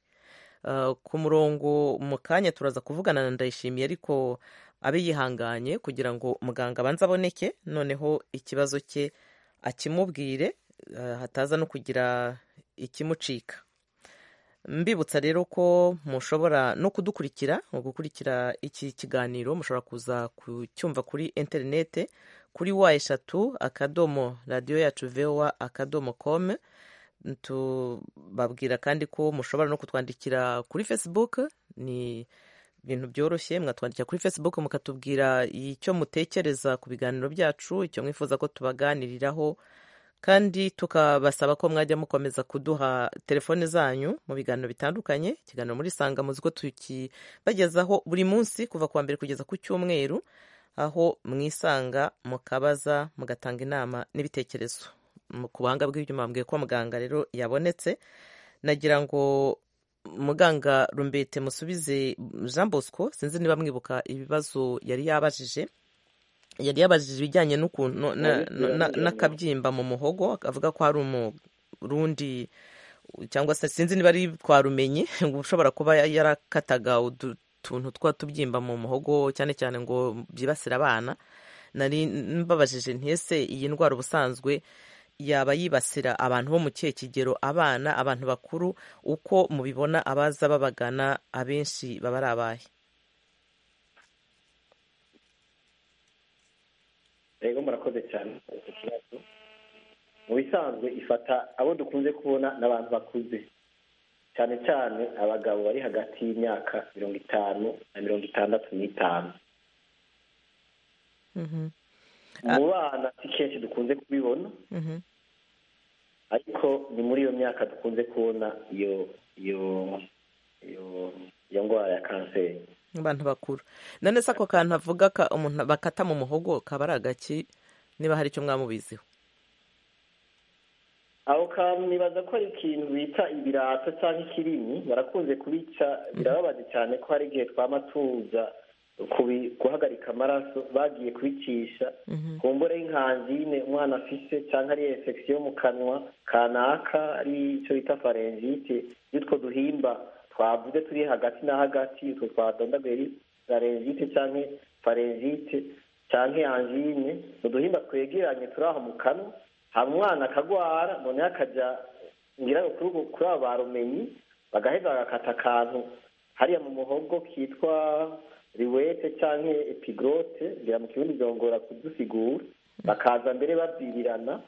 ku murongo mu kanya turaza kuvugana na ndayishimiye ariko abe yihanganye kugira ngo muganga abanze aboneke noneho ikibazo cye akimubwire hataza no kugira ikimucika mbibutsa rero ko mushobora no kudukurikira mu gukurikira iki kiganiro mushobora kuza kucyumva kuri interinete kuri wa eshatu akadomo radiyo yacu vewa akadomo komu tubabwira kandi ko mushobora no kutwandikira kuri facebook ni ibintu byoroshye mwatwandikira kuri facebook mukatubwira icyo mutekereza ku biganiro byacu icyo mwifuza ko tubaganiriraho kandi tukabasaba ko mwajya mukomeza kuduha telefone zanyu mu biganiro bitandukanye ikiganiro muri sanga muzi ko tukibagezaho buri munsi kuva ku wa mbere kugeza ku cyumweru aho mwisanga mukabaza mugatanga inama n'ibitekerezo ku buhanga bw'ibyuma bambwiye ko muganga rero yabonetse nagira ngo muganga rumbete musubize jean bosco sinzi niba mwibuka ibibazo yari yabajije yari yabajije ibijyanye n'ukuntu n'akabyimba mu muhogo avuga ko hari umurundi cyangwa se sinzi niba ari twarumenye ushobora kuba yarakataga utuntu twa tubyimba mu muhogo cyane cyane ngo byibasire abana nari mbabajije ntese iyi ndwara ubusanzwe yaba yibasira abantu bo mu kihe kigero abana abantu bakuru uko mubibona abaza babagana abenshi baba ari abahe rero murakoze cyane mu bisanzwe ifata abo dukunze kubona n'abantu bakuze cyane cyane abagabo bari hagati y'imyaka mirongo itanu na mirongo itandatu n'itanu mu bana si kenshi dukunze kubibona ariko ni muri iyo myaka dukunze kubona iyo iyo iyo ndwara ya kanseri abantu bakuru none se ako kantu avuga umuntu bakata mu muhogo kaba ari agaki niba hari icyo mwamubiziho aho kantu nibaza ko ari ikintu bita ibirato cyangwa ikirimi barakunze kubica birababaje cyane ko hari igihe twamatuza guhagarika amaraso bagiye kubicisha ku mbore y'inkanzine umwana afise cyangwa ari efegisiyo mu kanwa kanaka ari icyo bita farengite y'utwo duhimba twavuze turi hagati na hagati utwo twadondaguye zarenzite cyangwa farenzite cyangwa anjine ni uduhimba twegeranye turi aho mu kanwa haba umwana akagwara noneho akajya ngira ngo kuri abo barumenyi bagaheza bagakata akantu hariya mu muhogo kitwa riwete cyangwa epigrote ngira mu kirundi byongora kudusigura bakaza mbere babyirirana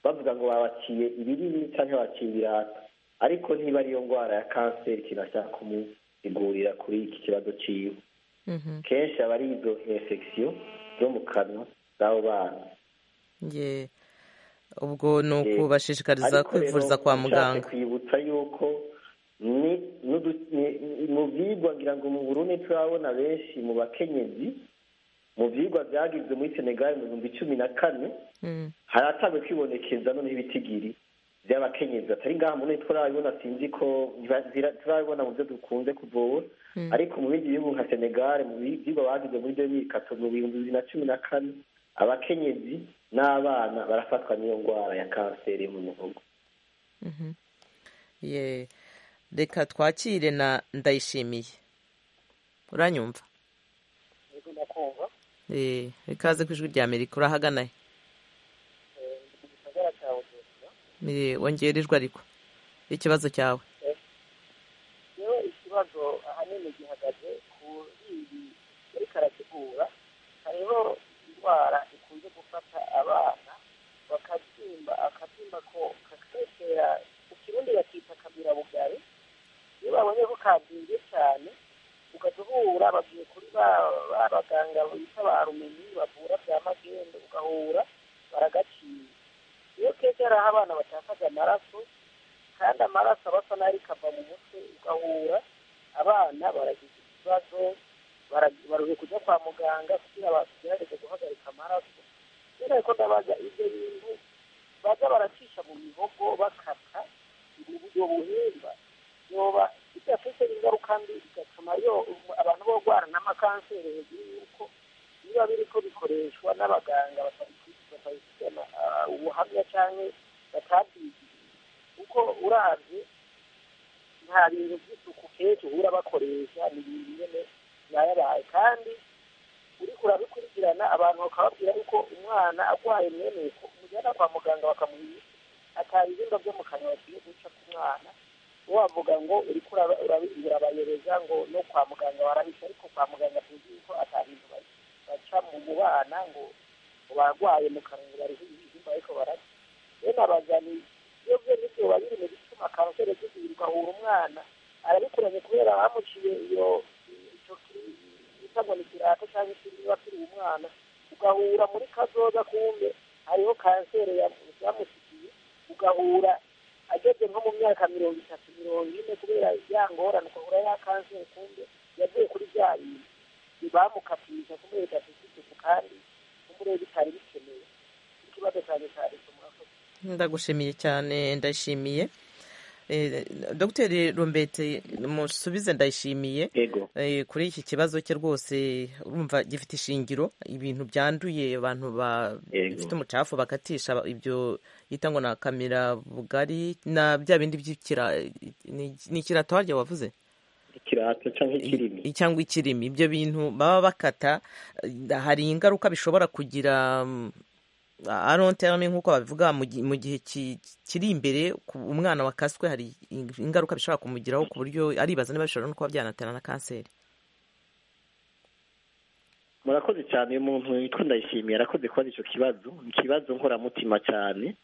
bavuga ngo babaciye ibirimi cyangwa babaciye ibirata ariko niba ariyo ndwara ya kanseri kinashaka kumusigurira kuri iki kibazo cyiwe kenshi aba ari izo infection zo mu kanwa z'abo bana ubwo ni ukubashishikariza kwivuriza kwa muganga kwibutsa yuko mu byigwa ngira ngo mu burundi turabona benshi mu bakenyezi mu byigwa byagizwe muri senegali mu bihumbi cumi na kane haratangwe kwibonekeza noneho ibitigiri by'abakenyezi atari ngaha muri turabibona sinzi ko turabibona mu byo dukunze kuvura ariko mu bindi bihugu nka senegal mu byigwa bagize muri byo bikato mu bihumbi bibiri na cumi na kane abakenyezi n'abana barafatwa n'iyo ndwara ya kanseri yo mu muhogo reka twakire na ndayishimiye uranyumva ikaze ku ijwi rya amerika urahagana he wongera ijwi ariko ikibazo cyawe rero ikibazo ahanini gihagaze kuri ibi muri karategura hariho indwara ikunze gufata abana bakabyimba akabyimba ko kakesera mu kirundi bakita kamirabugari iyo babonye ko kabyimbye cyane ugahita uhura bagiye kuri ba baganga bita ba rumenyi bavura bya magendu ugahura baragaciye iyo keke hari aho abana batakaza amaraso kandi amaraso aba asa n'ari kava mu mutwe ugahura abana baragize ikibazo baruhe kujya kwa muganga kugira bagerageze guhagarika amaraso kubera ko ndabaza ibyo bintu baza baracisha mu mihogo bakata ubwo buhimba yoba bidafite ingaruka mbi bigatuma abantu borwara n'amakanseri hejuru y'uko biba biri ko bikoreshwa n'abaganga batabifitemo ubuhamya cyangwa batabyigiye kuko urabye nta bintu by'isuku kenshi uhura bakoresha ni ibintu nyine byayabaye kandi uri kurabikurikirana abantu bakababwira yuko umwana arwaye mwene ko umujyana kwa muganga bakamuha imiti ataha ibihingwa byo mu kanwa bagiye guca ku mwana wavuga ngo uri urabayereza ngo no kwa muganga warabisha ariko kwa muganga tuzi yuko atahintu baca mu bana ngo barwaye mu kanwa bariho ibihingwa ariko bararya rero abagani iyo byo nibyo biba biri mu bituma kanseri zizirwa ugahura umwana arabikuranye kubera bamuciye iyo icyo bita ngo ni kirata cyangwa ikindi biba kiri umwana ugahura muri kazoza kumbe hariho kanseri yamusigiye ugahura ageze nko mu myaka mirongo itatu mirongo ine kubera ya ngorane ukahura ya kanseri kumbe yavuye kuri bya bintu bamukatirisha kumwe bidafite isuku kandi umurebe bitari bikeneye ikibazo cyane cya leta murakoze ndagushimiye cyane ndashimiye dogiteri rumbete musubize ndayishimiye kuri iki kibazo cye rwose urumva gifite ishingiro ibintu byanduye abantu bafite umucafu bakatisha ibyo yita ngo na kamera bugari na bya bindi by'ikira ni ikirato harya wavuze ikirato cyangwa ikirimi cyangwa ikirimi ibyo bintu baba bakata hari ingaruka bishobora kugira aronterane nk'uko babivuga mu gihe kiri imbere umwana wakaswe hari ingaruka bishobora kumugiraho ku buryo aribaza niba bishobora no kuba byanatera na kanseri murakoze cyane uyu muntu witwa ndayishimiye arakoze kubaza icyo kibazo ni ikibazo nkoramutima cyane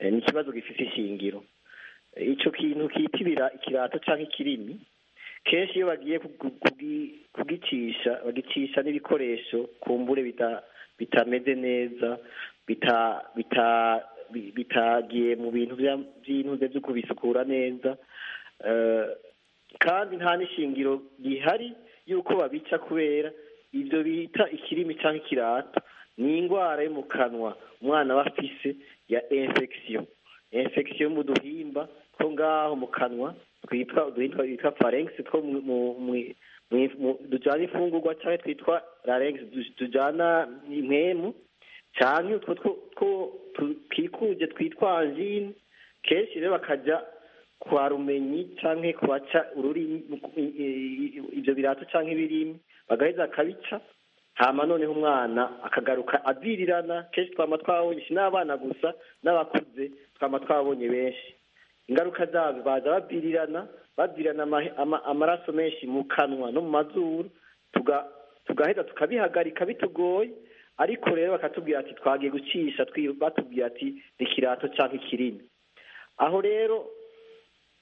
ni ikibazo gifite ishingiro icyo kintu kitibira ikirato cyangwa ikirimi kenshi iyo bagiye kugicisha bagicisha n'ibikoresho ku mbure bitameze neza bitagiye mu bintu by'intuze byo kubisukura neza kandi nta n'ishingiro rihari y'uko babica kubera ibyo bita ikirimi cyangwa ikirato ni indwara yo mu kanwa umwana aba afise ya infection infection yo mu duhimba two ngaho mu kanwa twitwa uduhimba twitwa pharynx two dujyana imfungurwa cyangwa twitwa larynx tujyana impemu cyane utwo two twikuje twitwa anjine kenshi rero bakajya kwa rumenyi cyangwa kubaca ururimi ibyo birato cyangwa ibirimi bagaheza bakabica hama noneho umwana akagaruka abirirana kenshi twaba twabonye si n'abana gusa n'abakuze twaba twabonye benshi ingaruka zabyo baza babirirana babirirana amaraso menshi mu kanwa no mu mazuru tugaheza tukabihagarika bitugoye ariko rero bakatubwira ati twagiye gucisha batubwira ati ikirato cyangwa ikirimi aho rero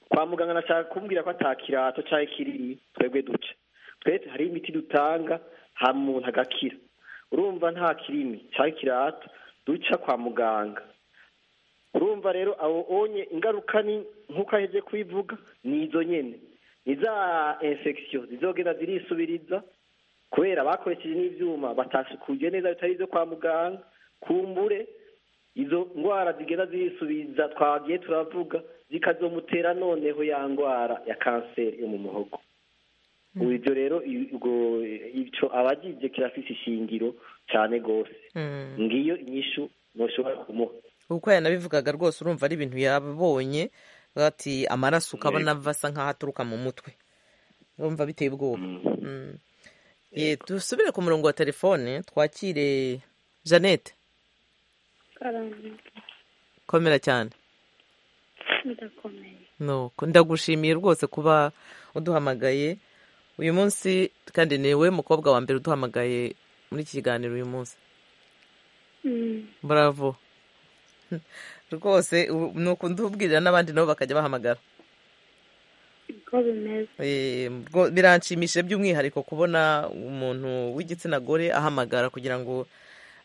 kwa muganga nashaka kumbwira ko atakirato cyangwa ikirimi twebwe duca twese hari imiti dutanga nta muntu agakira urumva nta kirimi cyangwa ikirato duca kwa muganga urumva rero abo onye ingaruka ni nk'uko aheze kubivuga ni izo nyine ni za infection zizogenda zirisubiriza kubera bakoresheje n'ibyuma batasukuye neza bitari ibyo kwa muganga kumbure izo ndwara zigenda zisubiza twagiye turavuga zikazomutera noneho ya ndwara ya kanseri yo mu muhogo ubu ibyo rero icyo abagize kirafite ishingiro cyane rwose ngiyo inyishu ntushobora kumuha uko yanabivugaga rwose urumva ari ibintu yabonye bati amaraso ukabona asa nk'aho aturuka mu mutwe urumva biteye ubwoba dusubire ku murongo wa telefone twakire jeannette komera cyane ndagushimiye rwose kuba uduhamagaye uyu munsi kandi ni we mukobwa wa mbere uduhamagaye muri iki kiganiro uyu munsi bravo rwose ni ukuntu ubwirira n'abandi nabo bakajya bahamagara biranshimishije by'umwihariko kubona umuntu w'igitsina gore ahamagara kugira ngo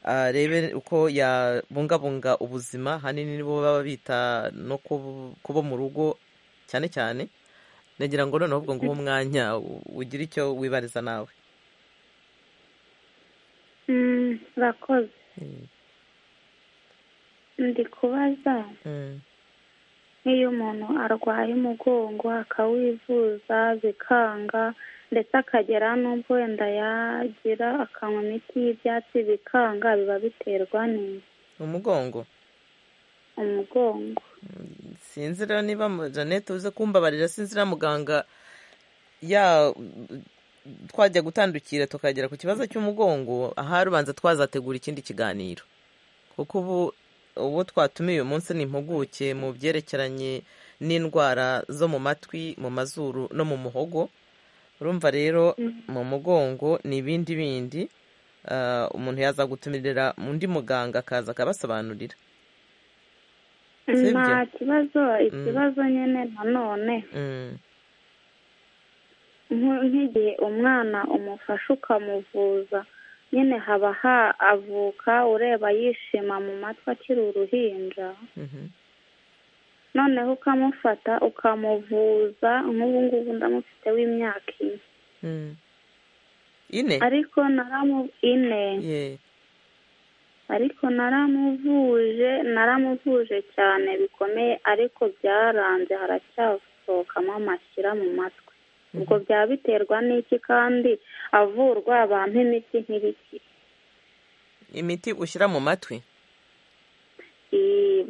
arebe uko yabungabunga ubuzima hanini nibo baba bita no kubo mu rugo cyane cyane nagira ngo noneho ubwo nguhe umwanya ugire icyo wibariza nawe murakoze ndi kubaza nk'iyo umuntu arwaye umugongo akawivuza bikanga ndetse akagera n'ubwo wenda yagira akanywa imiti y'ibyatsi bikanga biba biterwa neza umugongo umugongo sinzira niba jeannette uze kumbabarira sinzira muganga ya twajya gutandukira tukagera ku kibazo cy'umugongo aha rubanza twazategura ikindi kiganiro kuko ubu uwo twatumiye uyu munsi ni impuguke mu byerekeranye n'indwara zo mu matwi mu mazuru no mu muhogo urumva rero mu mugongo ni ibindi bindi umuntu yaza gutumirira undi muganga akaza akabasobanurira nta kibazo ikibazo nyine nanone nk'igihe umwana umufasha ukamuvuza nyine haba havuka ureba yishima mu matwi akiri uruhinja noneho ukamufata ukamuvuza nk'ubu ngubu ndamufite w'imyaka ine ariko naramu ine ariko naramuvuje naramuvuje cyane bikomeye ariko byaranze haracyasohokamo amashyira mu matwi ubwo byaba biterwa n'iki kandi avurwa abantu imiti nk'ibiki imiti ushyira mu matwi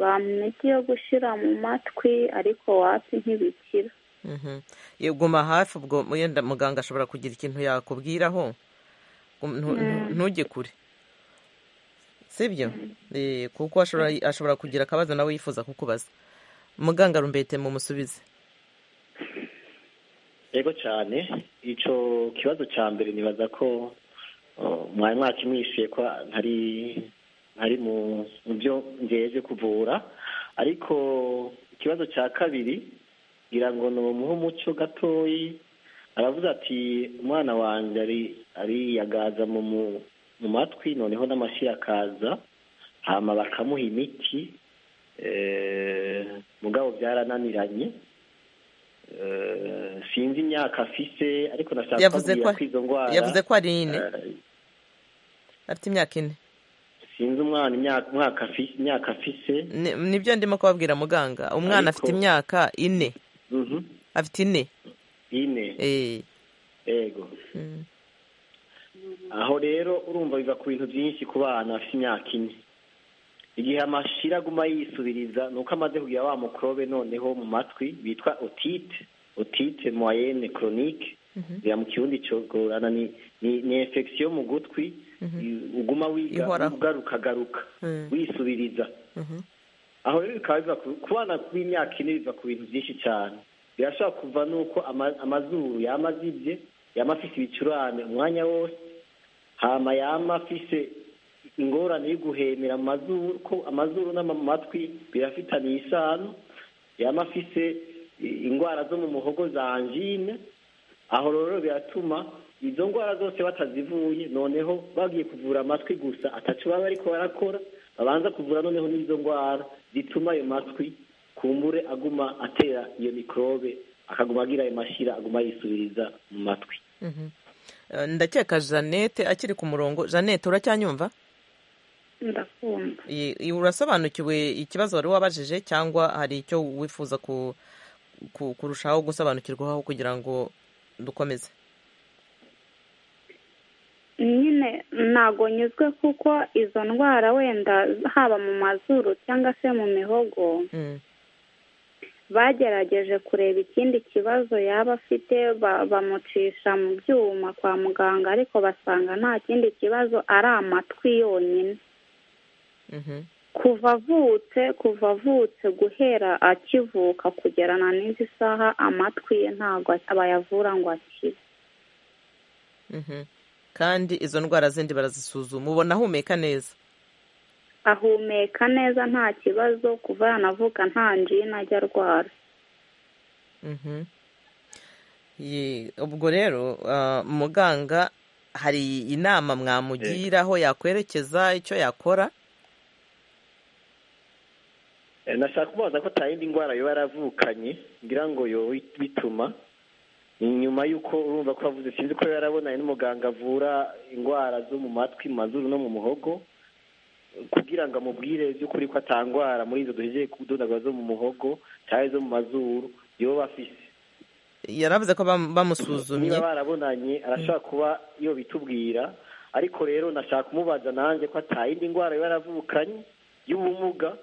ba miti yo gushyira mu matwi ariko watsi ntibikira guma hafi ubwo wenda muganga ashobora kugira ikintu yakubwiraho ntujye kure sibyo kuko ashobora kugira akabazo nawe yifuza kukubaza muganga rumbete mumusubize yego cyane icyo kibazo cya mbere nibaza ko mwari mwakimwishyuye ko ntari ari mu byo ngejeje kuvura ariko ikibazo cya kabiri ngira ngo ni umuhe umuco gatoyi aravuze ati umwana wanjye ariyagaza mu matwi noneho n'amashyi akaza hama bakamuha imiti mugabo byarananiranye sinzi imyaka afise ariko nashaka kubwira ko izo ndwara yavuze ko ari ine afite imyaka ine sinzi umwana imyaka afise nibyo ndimo kubabwira muganga umwana afite imyaka ine afite ine ine yego aho rero urumva biva ku bintu byinshi ku bana afite imyaka ine igihe amashira aguma yisubiriza ni uko amaze kugira wa mukorobe noneho mu matwi bitwa otite otite moyenne koronike biba mu kirundi cyogorana ni infection mu gutwi uguma wiga ugaruka garuka wisubiriza aho rero bikaba biva ku bana b'imyaka ine biva ku bintu byinshi cyane birashobora kuva n'uko amazuru yaba azibye yaba afite ibicurane umwanya wose hama yaba afite ingorane yo guhemera amazuru ko amazuru n'amatwi birafitaniye isano yaba afite indwara zo mu muhogo za anjine aho rero biratuma izo ndwara zose batazivuye noneho bagiye kuvura amatwi gusa atacu baba ariko barakora babanza kuvura noneho n'izo ndwara zituma ayo matwi kumbure aguma atera iyo mikorobe akaguma agira ayo mashyira aguma yisubiriza mu matwi ndakeka jeannette akiri ku murongo jeannette uracyanyumva ndakumva urasobanukiwe ikibazo wari wabajije cyangwa hari icyo wifuza ku- ku- kurushaho gusobanukirwaho kugira ngo dukomeze nyine ntago nyuzwe kuko izo ndwara wenda haba mu mazuru cyangwa se mu mihogo bagerageje kureba ikindi kibazo yaba afite ba- bamucisha mu byuma kwa muganga ariko basanga nta kindi kibazo ari amatwi yonyine kuva avutse kuva avutse guhera akivuka kugera na n'izi saha amatwi ye ntabwo bayavura ngo akire Mhm. kandi izo ndwara zindi barazisuzuma ubona ahumeka neza ahumeka neza nta kibazo kuva yanavuka nta njina ajya arwara Mhm. Ye- ubwo rero ah, muganga hari inama mwamugira aho yakwerekeza icyo yakora Eh, nashaka kubaza ko nta yindi ndwara yoba yaravukanye ngira ngo yoba bituma ni nyuma y'uko urumva ko yavuze sinzi ko yarabonanye n'umuganga avura indwara zo mu matwi mu mazuru no mu muhogo kugira ngo amubwire by'ukuri ko atangwara muri izo duhejeje kudodagura zo mu muhogo cyangwa izo mu mazuru yoba afise yaravuze ko bam- bamusuzumye niba barabonanye arashobora kuba yobitubwira ariko rero nashaka kumubaza nanjye ko atayindi ndwara yoba yaravukanye y'ubumuga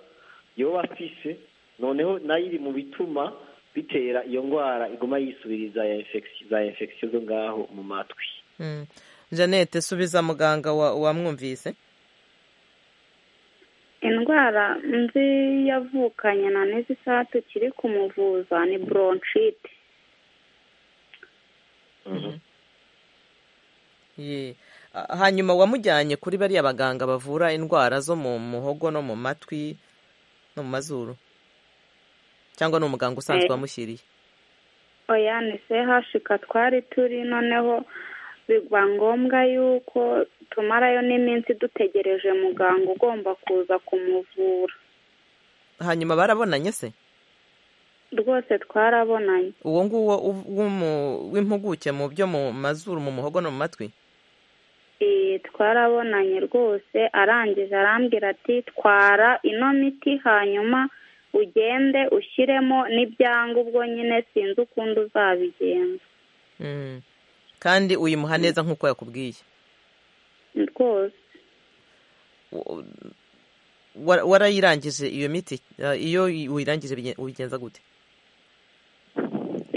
yoba afise noneho nayo iri mu bituma bitera iyo ndwara iguma yisubiriza ya infection za infection zo ngaho mu matwi Mm. jeannette subiza muganga wa- wamwumvise indwara nzi yavukanye na n'izi saha tukiri kumuvuza ni bronchite Ye. Ah, hanyuma wamujyanye kuri bariya baganga bavura indwara zo mu muhogo no mu matwi no mu mazuru cyangwa ni umuganga usanzwe Eh. wamushyiriye oya ni sehashika twari turi noneho biba ngombwa yuko tumarayo n'iminsi dutegereje muganga ugomba kuza kumuvura hanyuma barabonanye se rwose twarabonanye uwo nguwo uv- w'umu- w'impuguke mu byo mu mazuru mu muhogo no mu matwi Eh, twarabonanye rwose arangije arambwira ati twara ino miti hanyuma ugende ushyiremo n'ibyanga ubwo nyine sinzi ukundi uzabigenza Mm. kandi uyimuha neza nk'uko yakubwiye rwose Wa- wa- warayirangije iyo miti Ah, iyo uyirangije bigen- ubigenza gute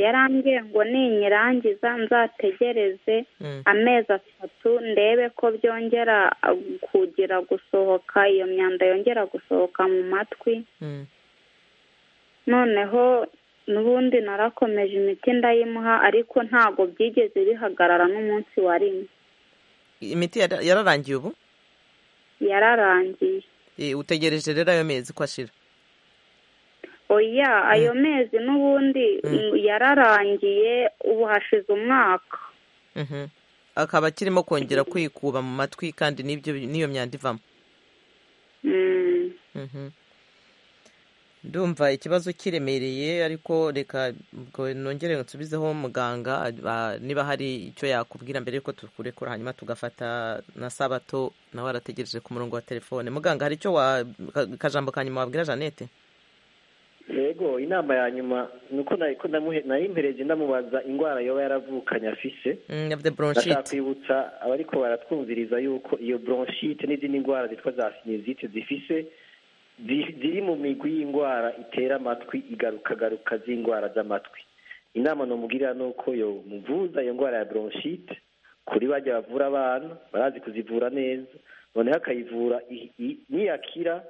yarambwiye ngo ninyirangiza nzategereze Mm. amezi atatu ndebe ko byongera ah, kugira gusohoka iyo myanda yongera gusohoka mu matwi Mm. noneho n'ubundi narakomeje imiti ndayimuha ariko ntabwo byigeze bihagarara n'umunsi wa rimwe imiti yara- yararangiye ubu yararangiye Eh, utegereje rero ayo mezi ko ashira oya ayo mezi n'ubundi mm, yararangiye ubu hashize umwaka Mhm. akaba akirimo kongera kwikuba mu matwi kandi n'ibyo n'iyo myanda ivamo Mm. Mhm. ndumva ikibazo kiremereye ariko reka ubwo nongere nsubizeho muganga ah, niba hari icyo yakubwira mbere yuko tukurekura hanyuma tugafata na sabato nawe arategereje ku murongo wa telefone muganga hari icyo wa ka- kajambo ka nyuma wabwira jeannette yego inama ya nyuma ni uko nari ko ndamuhe- nayimpereje ndamubaza indwara yoba yaravukanye afise Mm, yavuze ndashaka bronchite kwibutsa abariko baratwumviriza yuko iyo bronchite n'izindi ndwara zitwa za sinizite zifise zi- ziri mu migwi y'indwara itera amatwi igarukagaruka z'indwara z'amatwi inama nomugirira ni uko yo muvuza iyo ndwara ya bronchite kuri bajya bavura abana barazi kuzivura neza noneho akayivura i- i- niyakira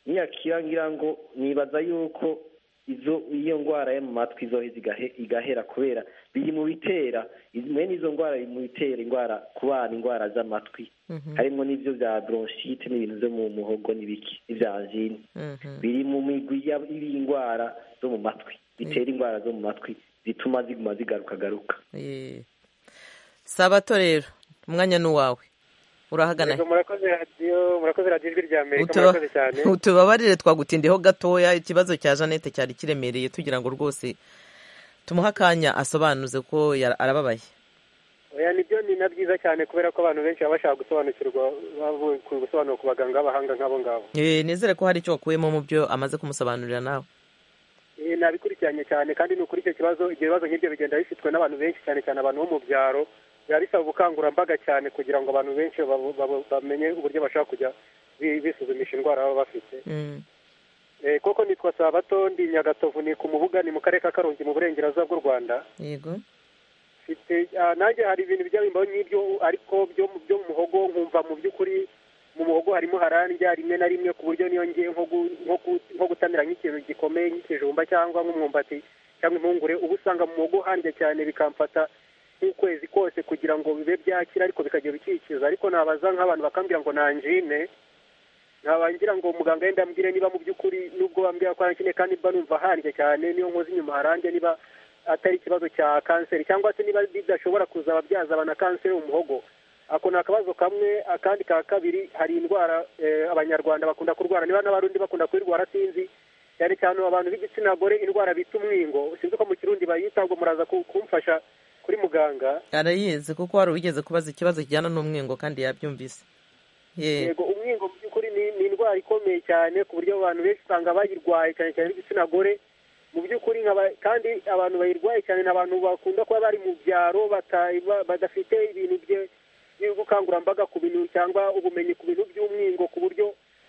niyakira ngira ngo nibaza yuko izo iyo ndwara yo mu matwi izoheza igahe- igahera kubera biri mu bitera iz- mwene izo ndwara biri mu bitera indwara ku bana indwara z'amatwi harimo n'ibyo bya bronchite n'ibintu byo mu muhogo n'ibiki n'ibya angine biri mu migwi ya- y'indwara zo mu matwi bitera indwara zo mu matwi zituma ziguma zigarukagaruka Eh. sabato rero umwanya ni uwawe urahagana Yego, murakoze radiyo murakoze radiyo ijwi rya amerika Utuba- murakoze cyane utubabarire twagutindiyeho gatoya ikibazo cya jeannette cyari kiremereye tugira ngo rwose tumuhe akanya asobanuze ko yara- arababaye oya nibyo ni na byiza cyane kubera ko abantu benshi baba bashaka gusobanukirwa bavuye ku gusobanura ku baganga b'abahanga nk'abo ngabo Eh, nizere ko hari icyo wakuyemo mu byo amaze kumusobanurira nawe Eh, nabikurikiranye cyane kandi ni ukuri icyo kibazo ibyo bibazo nk'ibyo bigenda bifitwe n'abantu benshi cyane cyane abantu bo mu byaro biba bisaba ubukangurambaga cyane kugira ngo abantu benshi babu- babu- bamenye uburyo bashaka kujya bi- bisuzumisha indwara baba bafite Eh, koko nitwa sabato ndi nyagatovu ni ku mubuga ni mu karere ka karongi mu burengerazuba bw'u rwanda yego mfite ah, nanjye hari ibintu bijya bimbaho nk'ibyo ariko byo mu- byo mu muhogo nkumva mu by'ukuri mu muhogo harimo harandya rimwe na rimwe ku buryo niyo ngiye nko gu- nko gu- nko gutamira nk'ikintu gikomeye nk'ikijumba cyangwa nk'umwumbati cyangwa impungure uba usanga mu muhogo handya cyane bikamfata nk'ukwezi kose kugira ngo bibe byakira ariko bikajya bikikiza ariko nabaza nk'abantu bakambwira ngo nanjine ntabangira ngo muganga yenda ambwire niba mu by'ukuri nubwo bambwira ko nanjine kandi mba numva handya cyane niyo nkoze inyuma harandya niba atari ikibazo cya kanseri cyangwa se niba bidashobora kuza ababyaza abana kanseri mu muhogo ako ni akabazo kamwe akandi ka kabiri hari indwara eh, abanyarwanda bakunda kurwara niba n'abarundi bakunda kuyirwara sinzi cyane cyane abantu b'igitsina gore indwara bita umwingo sinzi uko mu kirundi bayita ngo muraza ku- kumfasha kuri muganga arayizi kuko wari wigeze kubaza ikibazo kijyana n'umwingo kandi yabyumvise Ye. yego umwingo mu by'ukuri ni ni indwara ikomeye cyane ku buryo abantu benshi usanga bayirwaye cyane cyane b'igitsina gore mu by'ukuri nkaba- kandi abantu bayirwaye cyane ni abantu bakunda kuba bari mu byaro bata- ba- badafite ibintu bye- by'ubukangurambaga ku bintu cyangwa ubumenyi ku bintu by'umwingo ku buryo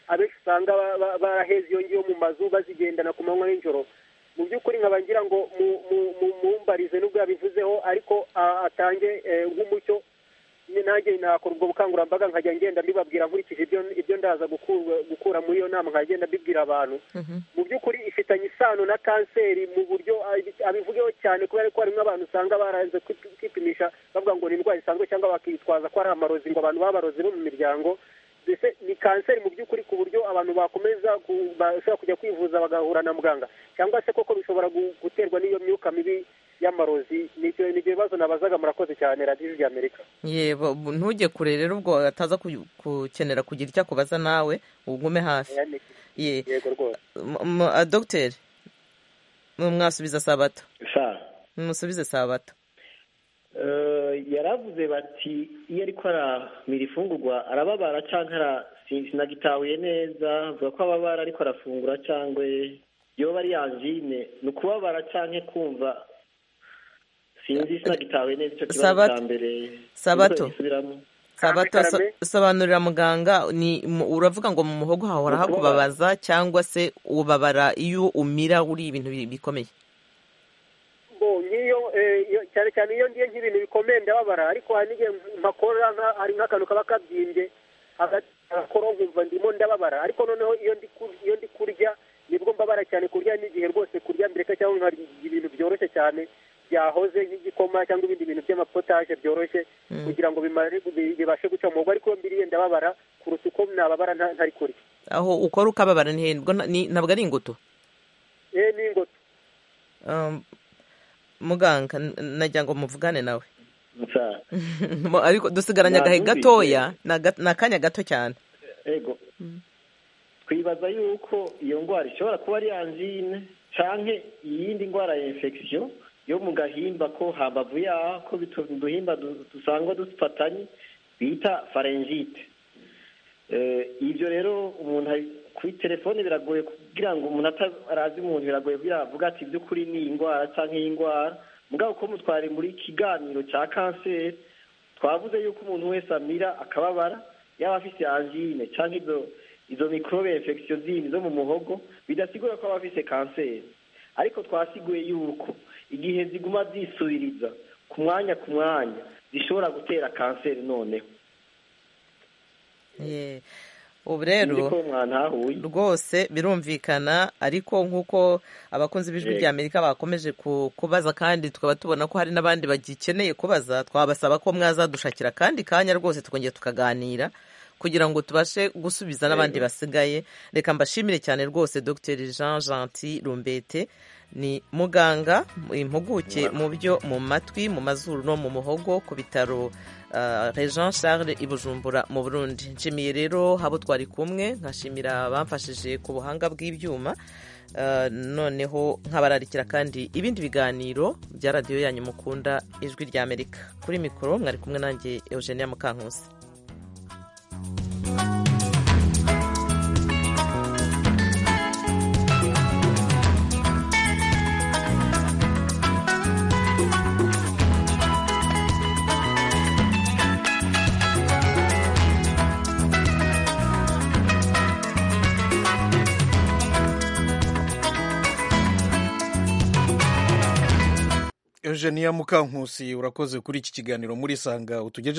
abenshi usanga ba- ba- baraheze iyo ngiyo mu mazu bazigendana ku manywa n'ijoro mu by'ukuri nkaba ngira ngo mu- mu- mu- mumbarize n'ubwo yabivuzeho ariko ah, atange eh, nk'umucyo Ni nanjye nakora ubwo bukangurambaga nkajya ngenda mbibabwira nkurikije ibyo ibyo ndaza gukurwa gukura muri iyo nama nkajya ngenda mbibwira abantu mu by'ukuri ifitanye isano na kanseri mu buryo abi- abivugeho cyane kubera ko harimo abantu usanga baranze kwi- kwipimisha bavuga ngo ni indwara isanzwe cyangwa bakitwaza ko ari amarozi ngo abantu b'abarozi bo mu miryango mbese ni kanseri mu by'ukuri ku buryo abantu bakomeza ku- bashobora kujya kwivuza bagahura na muganga cyangwa se koko bishobora gu- guterwa n'iyo myuka mibi y'amarozi n'ibyo ni ibyo bibazo nabazaga murakoze cyane radiyo ijwi ry'amerika yebo bu- ntujye kure rero ubwo ataza ku- gukenera kugira icyo akubaza nawe ugume hafi ye yego rwose dogiteri mwasubiza sabato sa mumusubize sabato Eh, yaravuze bati iyo ariko aramira ifungurwa arababara cyangwa ara- sin- sinagitahuye neza avuga ko ababara ariko arafungura cyangwa yoba ari angine ni ukubabara cyangwa kumva sinzi sinagitahuye neza icyo kibazo Sabato- cya mbere Sabato. Sinzi ko gisubiramo. sabato so- sobanurira muganga ni mu- uravuga ngo mu muhogo hahora Ni ukubabara. hakubabaza cyangwa se ubabara iyo umira uri ibintu bi- bikomeye bo nk'iyo eh, iyo- cyane cyane iyo ngiye nk'ibintu bikomeye ndababara ariko hari n'igihe mpakora nka- hari nk'akantu kaba kabyimbye hagati agakoro nkumva ndimo ndababara ariko noneho iyo ndi kur- iyo ndi kurya nibwo mbabara cyane kurya n'igihe rwose kurya mbireka cyangwa nkarya ibintu byoroshye cyane byahoze nk'igikoma cyangwa ibindi bintu by'amapotaje byoroshye kugira ngo bimare bi- bibashe guca mu muhogo ariko iyo mbiriye ndababara kuruta uko nababara nta- ntari kurya aho ukora ukababara ni hehe? Ubwo nta- ni- ntabwo ari ingutu eh ni ingoto Um, muganga n- najya ngo muvugane nawe Sa- Mo- ariko dusigaranye agahe Nabumvise. gatoya ni aga- ni akanya gato cyane ego twibaza yuko iyo ndwara ishobora kuba ari angine canke iyindi ndwara ya infection yo mu gahimba ko hambavu yaho ko bitu- uduhimba du- dusangwa dufatanye bita pharyngitis Eh, ibyo rero umuntu ari- kuri telefone biragoye kugira ngo umuntu atarazi umuntu biragoye kugira avuga ati by'ukuri ni iyi ndwara canke iyi ndwara mugabo ko mutware muri kiganiro ca kanseri twavuze yuko umuntu wese amira akababara yaba afise angine cyangwa izo izo mikorobe infection zindi zo mu muhogo bidasigura ko aba afise kanseri ariko twasiguye yuko igihe ziguma zisubiriza ku mwanya ku mwanya zishobora gutera kanseri noneho Ye. ubu Nzi rero ko mwantahuye rwose birumvikana ariko nk'uko abakunzi b'ijwi Yego. rya amerika bakomeje ku- kubaza kandi tukaba tubona ko hari n'abandi bagikeneye kubaza twabasaba ko mwazadushakira kandi kanya rwose tukongera tukaganira kugira ngo tubashe gusubiza n'abandi Yego. basigaye reka mbashimire cyane rwose dr jean gentil rumbete ni muganga impuguke mu byo mu matwi mu mazuru no mu muhogo ku bitaro Jean Charles i Bujumbura mu Burundi nshimiye rero habo twari kumwe nkashimira abamfashije ku buhanga bw'ibyuma noneho nkabararikira kandi ibindi biganiro bya radiyo yanyu mukunda ijwi rya amerika kuri mikoro mwari kumwe nanjye eugenia mukankusi Eugenia Mukankusi urakoze kuri iki kiganiro muri sanga utugejeje